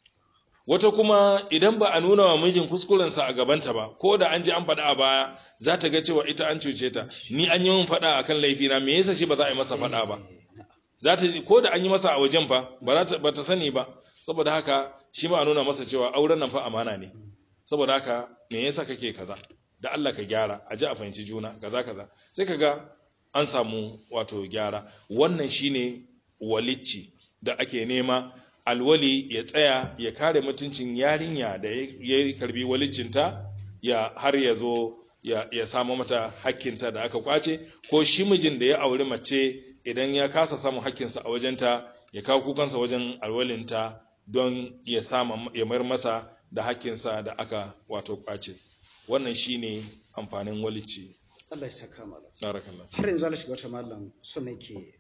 wata kuma idan ba a nuna wa mijin kuskurensa a gabanta ba ko da an ji an faɗa a baya za ta ga cewa ita an cuce ta ni an yi min faɗa a kan laifina me yasa shi ba za a yi masa faɗa ba za ta ko da an yi masa a wajen fa ba ta sani ba saboda haka shi ma a nuna masa cewa auren nan fa amana ne saboda haka me yasa kake kaza da Allah ka gyara a ji a fahimci juna kaza kaza sai ka ga an samu wato gyara wannan shine walicci da ake nema alwali ya tsaya ya kare mutuncin yarinya da ya karbi walicinta ya har ya zo ya samu mata hakkinta da aka kwace ko shi mijin da ya auri mace idan ya kasa samun hakkinsa a wajenta ya kawo kukansa wajen alwalinta don ya sama ya mayar masa da hakkinsa da aka wato kwace wannan shine amfanin walici Allah ya saka malam barakallah har yanzu Allah shiga wata malam so nake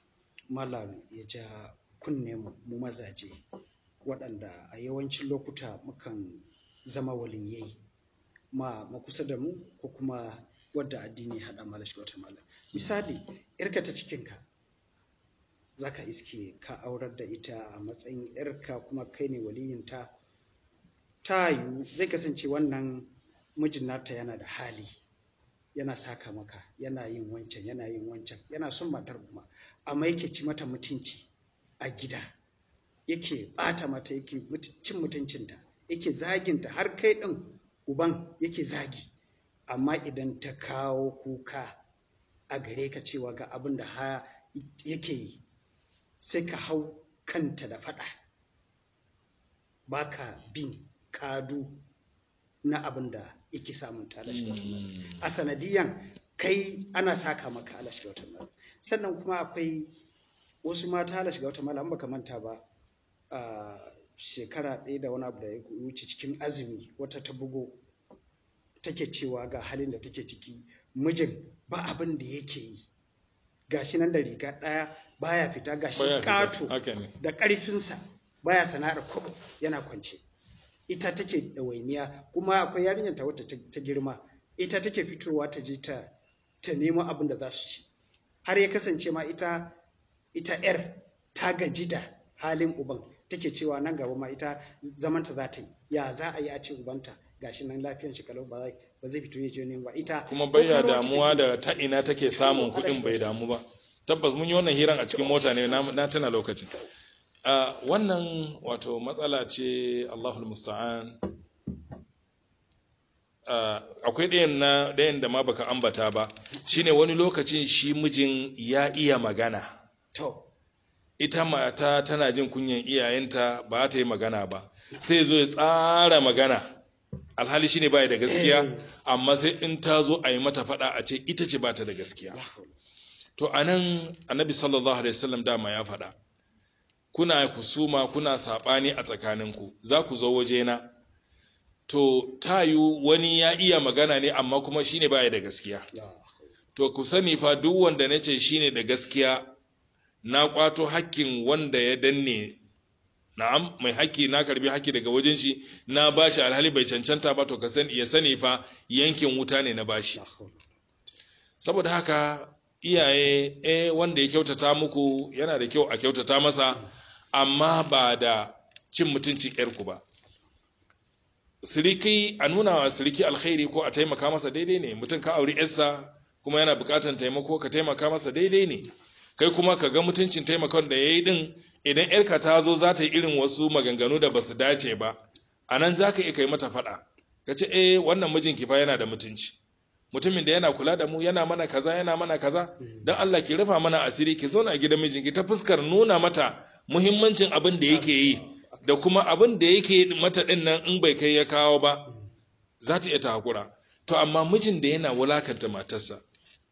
malam ya ja kunne mu mazaje waɗanda a yawancin lokuta mukan zama waliyai ma makusa da mu ko kuma wadda addini haɗa mala shiga wata malam misali irka ta cikinka za ka iske ka aurar da ita a matsayin irka kuma kai ne waliyinta ta yiwu zai kasance wannan mijin nata yana da hali yana saka maka yana yin wancan yana yin wancan yana son matar kuma amma yake ci mata mutunci a gida yake bata mata yake cin mutuncinta yake zaginta har kai ɗin uban yake zagi amma idan ta kawo kuka a gare ka cewa ga abin da ha yake yi sai ka hau kanta da faɗa baka bin kadu na abin da yake samun ta a sanadiyan kai ana saka maka ala shiga wata mala sannan kuma akwai wasu mata ala shiga wata mala an baka manta ba shekara ɗaya da wani abu da ya wuce cikin azumi wata ta bugo take cewa ga halin da take ciki mijin ba abin da yake yi gashi nan da riga ɗaya baya fita gashi Baya fita, ƙato haka ne. da ƙarfinsa baya sana'ar kwabo yana kwance ita take ɗawainiya kuma akwai yarinyar ta wata ta girma ita take fitowa ta je ta ta nemo abin da za su ci har ya kasance ma ita ita yar ta gaji da halin uban take cewa nan gaba ma ita zamanta za ta yi ya za a yi a ce ubanta gashi nan lafiyan shi kalau ba zai ba zai fito ya je nemo ba ita kuma bayya kokaro wacce damuwa take- da ta ina take samun Allah kuɗin shi bai kyauta. damu ba tabbas mun yi wannan hiran a cikin mota ne na na tana lokacin a wannan wato matsala ce Allahul musta'an Ah, akwai ɗayan na ɗayan da ma baka ambata ba shine wani lokacin shi mijin ya iya magana to ita mata tana jin kunyan iyayenta ba ta yi magana ba sai zo ya tsara magana alhali shine baya da gaskiya Eh. amma sai in ta zo a yi mata faɗa a ce ita ce ba ta da gaskiya la hawla. to anan annabi sallallahu alaihi wasallam dama ya faɗa kuna kusuma kuna saɓani a tsakaninku za ku zo wajena to tayu wani ya iya magana ne amma kuma shine baya da gaskiya La hawla. to ku sani fa duk wanda na ce shine da gaskiya na kwato hakkin wanda ya danne na'am mai hakki na karbi hakki daga wajen shi na bashi alhali bai cancanta ba to ka sani ya sani fa yankin wuta ne na bashi La hawla. saboda haka iyaye eh wanda ya kyautata muku yana da kyau a kyautata masa amma ba da cin mutuncin yarku ba siriki a nuna wa siriki alkhairi ko a taimaka masa daidai ne mutum ka auri yarsa kuma yana bukatan taimako ka taimaka masa daidai ne kai kuma ka ga mutuncin taimakon da ya yi din idan yarka ta zo za ta yi irin wasu maganganu da ba su dace ba a nan za ka iya kai mata faɗa ka ce eh wannan mijinki fa yana da mutunci mutumin da yana kula da mu yana mana kaza yana mana kaza don Allah ki rufa mana asiri ki zauna a gidan mijinki ta fuskar nuna mata muhimmancin abin da yake yi da kuma abin da yake mata din nan in bai kai ya kawo ba za ta iya ta hakura to amma mijin da yana wulakanta matarsa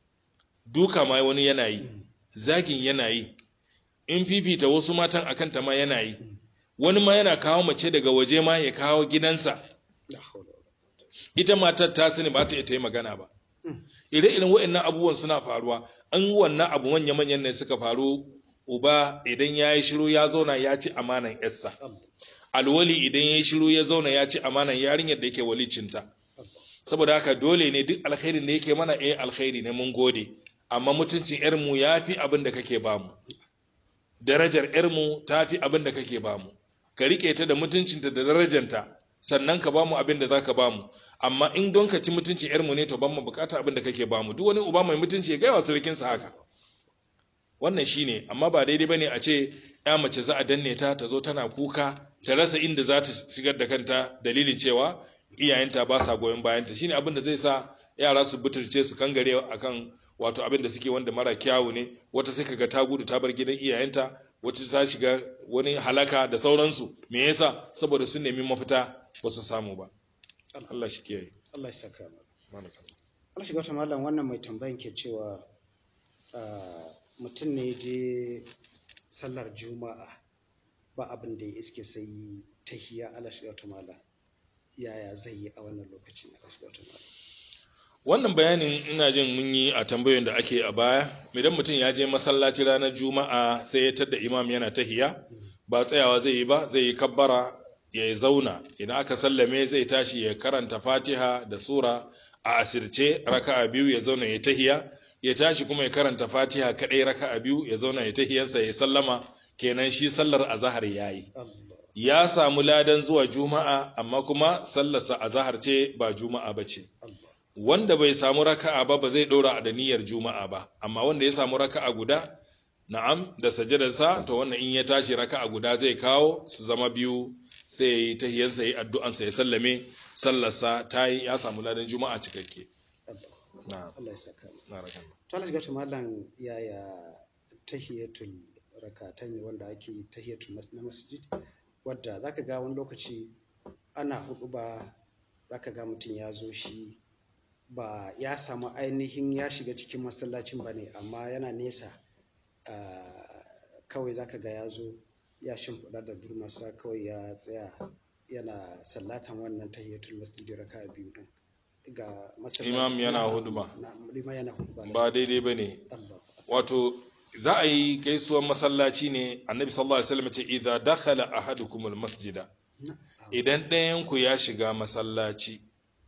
duka ma wani yana yi zagin yana yi in fifita wasu matan akan ta ma yana yi wani ma yana kawo mace daga waje ma ya kawo gidansa La hawla. ita matar ta sani ba ta iya ta yi magana ba Mm. ire-iren waɗannan abubuwan suna faruwa an wannan abu manya-manyan ne suka faru uba idan ya yi shiru ya zauna ya ci amanan yarsa Allah. alwali idan ya yi shiru ya zauna ya ci amanan yarinyar da yake walicinta Allah. saboda haka dole ne duk alkhairin da yake mana eh alkhairi ne mun gode amma mutuncin yarmu ya fi abin da kake bamu darajar yarmu ta fi abin da kake bamu ka rike ta da mutuncinta da darajanta sannan ka bamu abin da za ka bamu amma in don ka ci mutuncin yarmu ne to ban mu bukata abin da kake bamu duk wani uba mai mutunci ya gaya wa surukinsa haka wannan shine amma ba daidai bane a ce ya mace za a danne ta ta zo tana kuka ta rasa inda za ta shigar da kanta dalilin cewa iyayenta ba sa goyon bayanta shine abin da zai sa yara su butulce su kangare akan wato abin da suke wanda mara kyawu ne wata sai kaga ta gudu ta bar gidan iyayenta wata ta shiga wani halaka da sauransu me yasa saboda sun nemi mafita ba su samu ba Allah shi kiyaye Allah ya saka mana. Malaka. Allah shiga wata malam wannan mai tambayan ke cewa ah, mutum ne je sallar juma'a ba abin da ya iske sai tahiya Allah shiga wata malam yaya zai yi a wannan lokacin Allah shiga wata malam wannan bayanin ina jin mun yi a tambayoyin da ake a baya idan mutum ya je masallaci ranar juma'a sai ya tadda imam yana tahiya ba tsayawa zai yi ba zai yi kabbara ya yi zauna idan aka sallame zai tashi ya karanta fatiha da sura a asirce raka'a biyu ya zauna ya tahiya ya tashi kuma ya karanta fatiha kadai raka'a biyu ya zauna ya tahiyarsa ya sallama kenan shi sallar azahar yayi Allah ya samu ladan zuwa juma'a amma kuma sallarsa azahar ce ba juma'a bace Allah wanda bai samu raka'a ba ba zai ɗora da niyyar juma'a ba amma wanda ya samu raka'a guda na'am da sajadarsa to wannan in ya tashi raka'a guda zai kawo su zama biyu sai ya yi tahiyansa ya yi addu'ansa ya sallame sallarsa ta yi ya samu ladan juma'a cikakke Allah na'am Allah ya saka mana na rakan to Allah shiga wata malam yaya tahiyatul rakatan ne wanda ake yi tahiyatul mas- na masjid wadda zaka ga wani lokaci ana hudu ba zaka ga mutum ya zo shi ba ya samu ainihin ya shiga cikin masallacin ba ne amma yana nesa ah, kawai zaka ga ya zo ya shimfiɗa da durmasa kawai ya tsaya yana sallatan wannan tahiyatul masjid raka biyu din ga masallaci Imam yana Na'am, huduba. na'am, liman yana huduba ba daidai ba ne Allah wato za a yi gaisuwar masallaci ne annabi sallallahu alaihi wasallam ce idza dakhala ahadukumul masjida na'am idan ɗayan ku ya shiga masallaci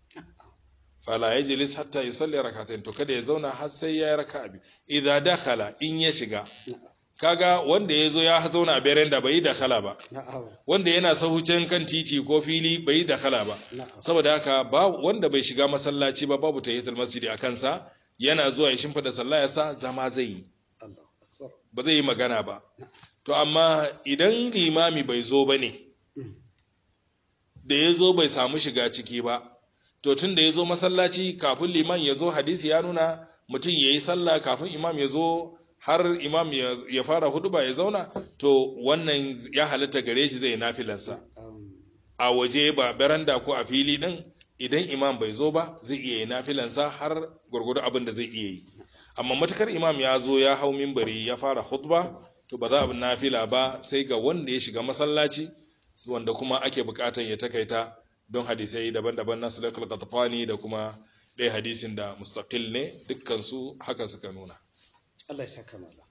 fala yajlis hatta yusalli rak'atayn to kada ya zauna har sai ya raka'a biyu idza dakhala in ya shiga na'am kaga wanda ya zo ya zauna a berenda bai yi dakhala ba na'am wanda yana sahucin kan titi ko fili bai yi dakhala ba na'am saboda haka ba wanda bai shiga masallaci ba babu tahiyatul masjidi a kansa yana zuwa ya shimfida sallah ya sa zama zai yi Allah akbar ba zai yi magana ba to amma idan limami bai zo ba ne Mm. da ya zo bai samu shiga ciki ba to tun da ya zo masallaci kafin liman ya zo hadisi ya nuna mutum ya yi sallah kafin imam ya zo har imam ya, ya fara huduba ya zauna to wannan ya halatta gare shi zai nafilansa Um, a waje ba beranda ko a fili din idan imam bai zo ba zai iya yi nafilansa har gwargwado abin da zai iya yi amma matukar imam ya zo ya hau mimbari ya fara khutba to ba za a nafila ba sai ga wanda ya shiga masallaci wanda kuma ake bukatan ya takaita don hadisai daban-daban na sulaitul qatfani da kuma ɗaya hadisin da mustaqil ne dukkan su haka suka nuna Allah ya saka malam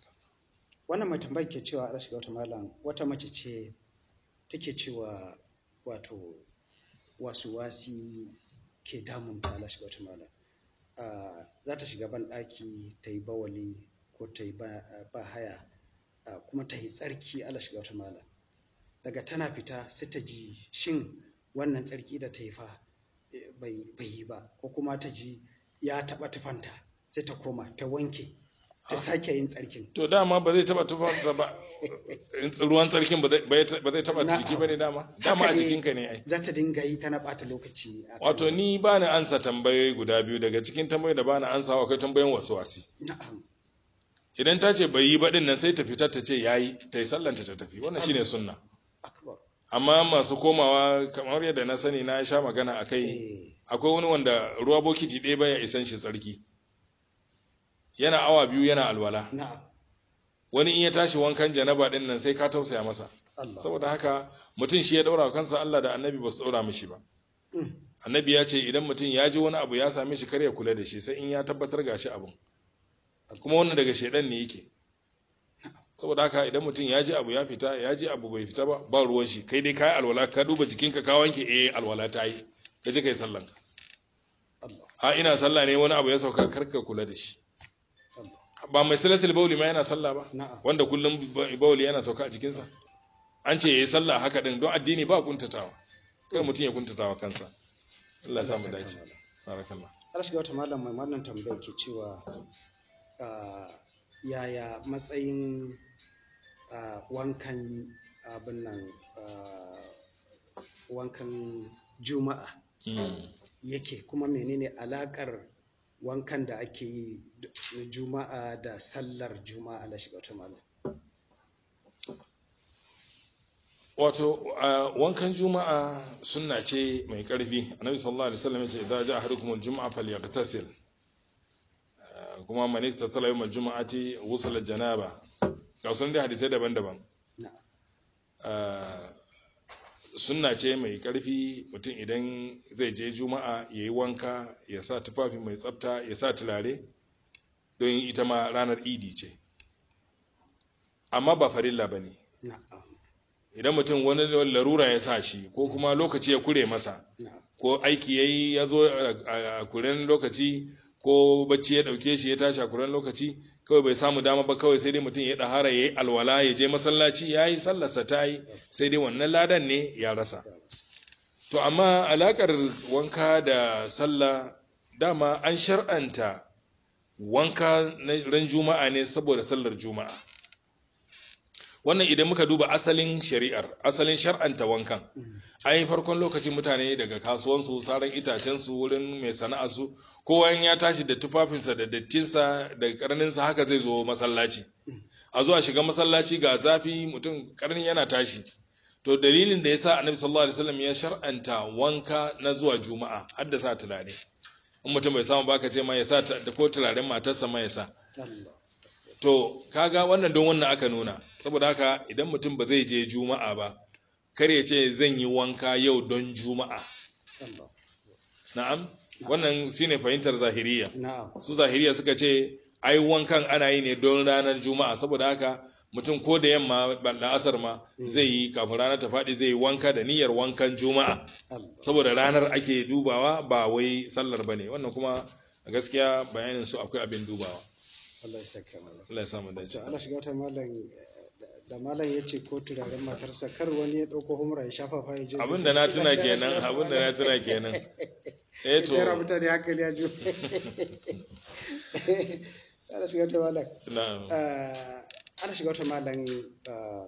wannan mai tambayar ke cewa Allah shiga wata malam wata mace ce take cewa wato wasu wasi ke damunta Allah shiga wata malam Ah, za ta shiga ban ɗaki ta yi bawali ko ta yi ba ba haya ah, kuma ta yi tsarki Allah shiga wata malam daga tana fita sai ta ji shin wannan tsarki da ta yi fa eh, bai bai yi ba ko kuma ta ji ya taɓa tufanta sai ta koma ta wanke ta sake yin tsarkin to dama ba zai taba tufa ba ruwan tsarkin ba zai ba zai taba Na'am. jiki bane dama dama a Haka ne, jikinka ne ai za ta dinga yi tana ɓata lokaci a kan- Wato ni ba ni ansa tambayoyi guda biyu daga cikin tambayoyi da ba ni ansa akwai tambayoyin wasu wasi. na'am Idan ta ce bai yi ba din nan sai ta fitar ta ce yayi ta yi sallanta ta tafi wannan shine sunna. akbar Amma masu komawa kamar yadda na sani na sha magana a kai eh akwai wani wanda ruwa bokiti ɗaya baya isan shi tsarki. Yana awa biyu yana alwala. na'am Wani in ya tashi wankan janaba din nan sai ka tausaya masa. Allah Saboda haka mutum shi ya daura wa kansa Allah da Annabi ba su daura mishi ba. Mm, Annabi ya ce idan mutum ya ji wani abu ya same shi kar ya kula da shi sai in ya tabbatar gashi abun. kuma wannan daga shaidan ne yake saboda haka idan mutum ya ji abu ya fita ya ji abu bai fita ba ba ruwan shi kai dai kai alwala ka duba jikinka ka wanke eh alwala ta yi ka je kai sallan Allah a ina sallah ne wani abu ya sauka karka kula da shi Allah ba mai salasil bauli ma yana sallah ba na'am wanda kullum ba- bauli yana sauka a jikinsa an ce yayi sallah haka din don addini ba kuntatawa kar mutum ya kuntatawa kansa Allah ya samu Allah ya dace saka malam. barakallah Allah shiga wata malam mai wannan tambayar ke cewa ah, yaya matsayin ah, wankan abin nan ah, wankan juma'a Mm. yake kuma menene alakar wankan da ake yi d- na juma'a da sallar juma'a Allah shiga wata malam wato a wankan juma'a sunna ce mai karfi annabi sallallahu alaihi wasallam yace idza ja'a ahadukum al-jum'a falyaghtasil Ah, kuma man iktasala yawm al-jum'ati wusala janaba ga sun da hadisai daban-daban na'am Ah, sunna ce mai karfi mutum idan zai je juma'a yayi wanka ya sa tufafi mai tsafta ya sa turare don ita ma ranar idi ce amma ba farilla bane na'am idan mutum wani larura ya sa shi ko kuma lokaci ya kure masa na'am ko aiki ya yi ya zo a- a kuren lokaci ko bacci ya dauke shi ya tashi a kuren lokaci kawai bai samu dama ba kawai sai dai mutum ya ɗahara ya yi alwala ya je masallaci ya yi sallarsa ta yi sai dai wannan ladan ne ya rasa to amma alakar wanka da sallah dama an shar'anta wanka na ran juma'a ne saboda sallar juma'a wannan idan muka duba asalin shari'ar asalin shar'anta wankan Mm, ai farkon lokacin mutane daga kasuwansu saran itacensu wurin mai sana'arsu kowa in ya tashi da tufafinsa da dattinsa da karninsa haka zai zo masallaci a zuwa shiga masallaci ga zafi mutum karnin yana tashi to dalilin da yasa annabi sallallahu alaihi wasallam ya shar'anta wanka na zuwa juma'a har da sa turare in mutum bai samu baka ce ma ya sa ta- da ko turaren matarsa ma ya sa Allah to kaga wannan don wannan aka nuna saboda haka idan mutum ba zai je juma'a ba kar ya ce zan yi wanka yau don juma'a Allah na'am wannan shine fahimtar zahiriya na'am su zahiriya suka ce ai wankan ana yi ne don ranar juma'a saboda haka mutum ko da yamma la'asar ma zai yi kafin ranar ta faɗi zai yi wanka da niyyar wankan juma'a Allah saboda ranar ake dubawa ba wai sallar ba ne wannan kuma a gaskiya bayanin su akwai abin dubawa Allah ya saka mana Allah ya samu dace to Allah shiga ta malam da- da malam ya ce ko turaren matarsa kar wani ya ɗauko humra ya shafa fa ya je abin da na tuna kenan abin da na tuna kenan eh to Tara mutane hankali ya ju. Allah shiga ta malam. na'am Ah, Allah shiga ta malam ah,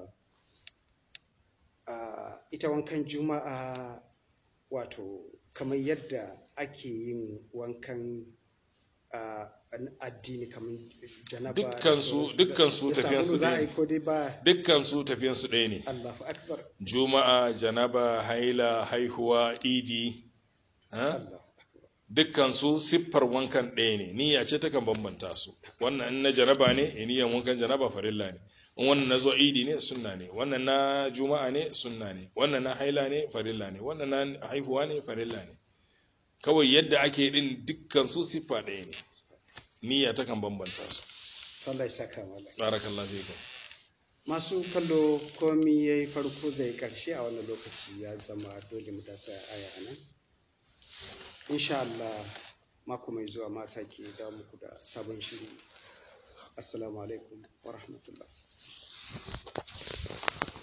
ah, ita wankan juma'a wato kamar yadda ake yin wankan ah, an addini kamar janaba da Dukkan su- sauransu. dukkan su Da tafiyan su sabulu za a ɗaya yi ko dai ba dukkan su tafiyan su ɗaya ne Allahu akbar juma'a janaba haila haihuwa idi ha? Allahu akbar dukkan su siffar wankan ɗaya ne niyya ce takan bambanta su wannan in na janaba ne eh, niyyan wankan janaba farilla ne in wannan na zo idi ne sunna ne wannan na juma'a ne sunna ne wannan na haila ne farilla ne wannan na haihuwa ne farilla ne kawai yadda ake din dukkan su siffa ɗaya ne niyya takan bambanta su Allah ya saka malam barakallahu fikum masu kallo komi ya yi farko zai karshe a wannan lokaci ya zama dole mu dasa aya a nan insha Allah mako mai zuwa ma sake da muku da sabon shiri assalamu alaikum wa rahmatullah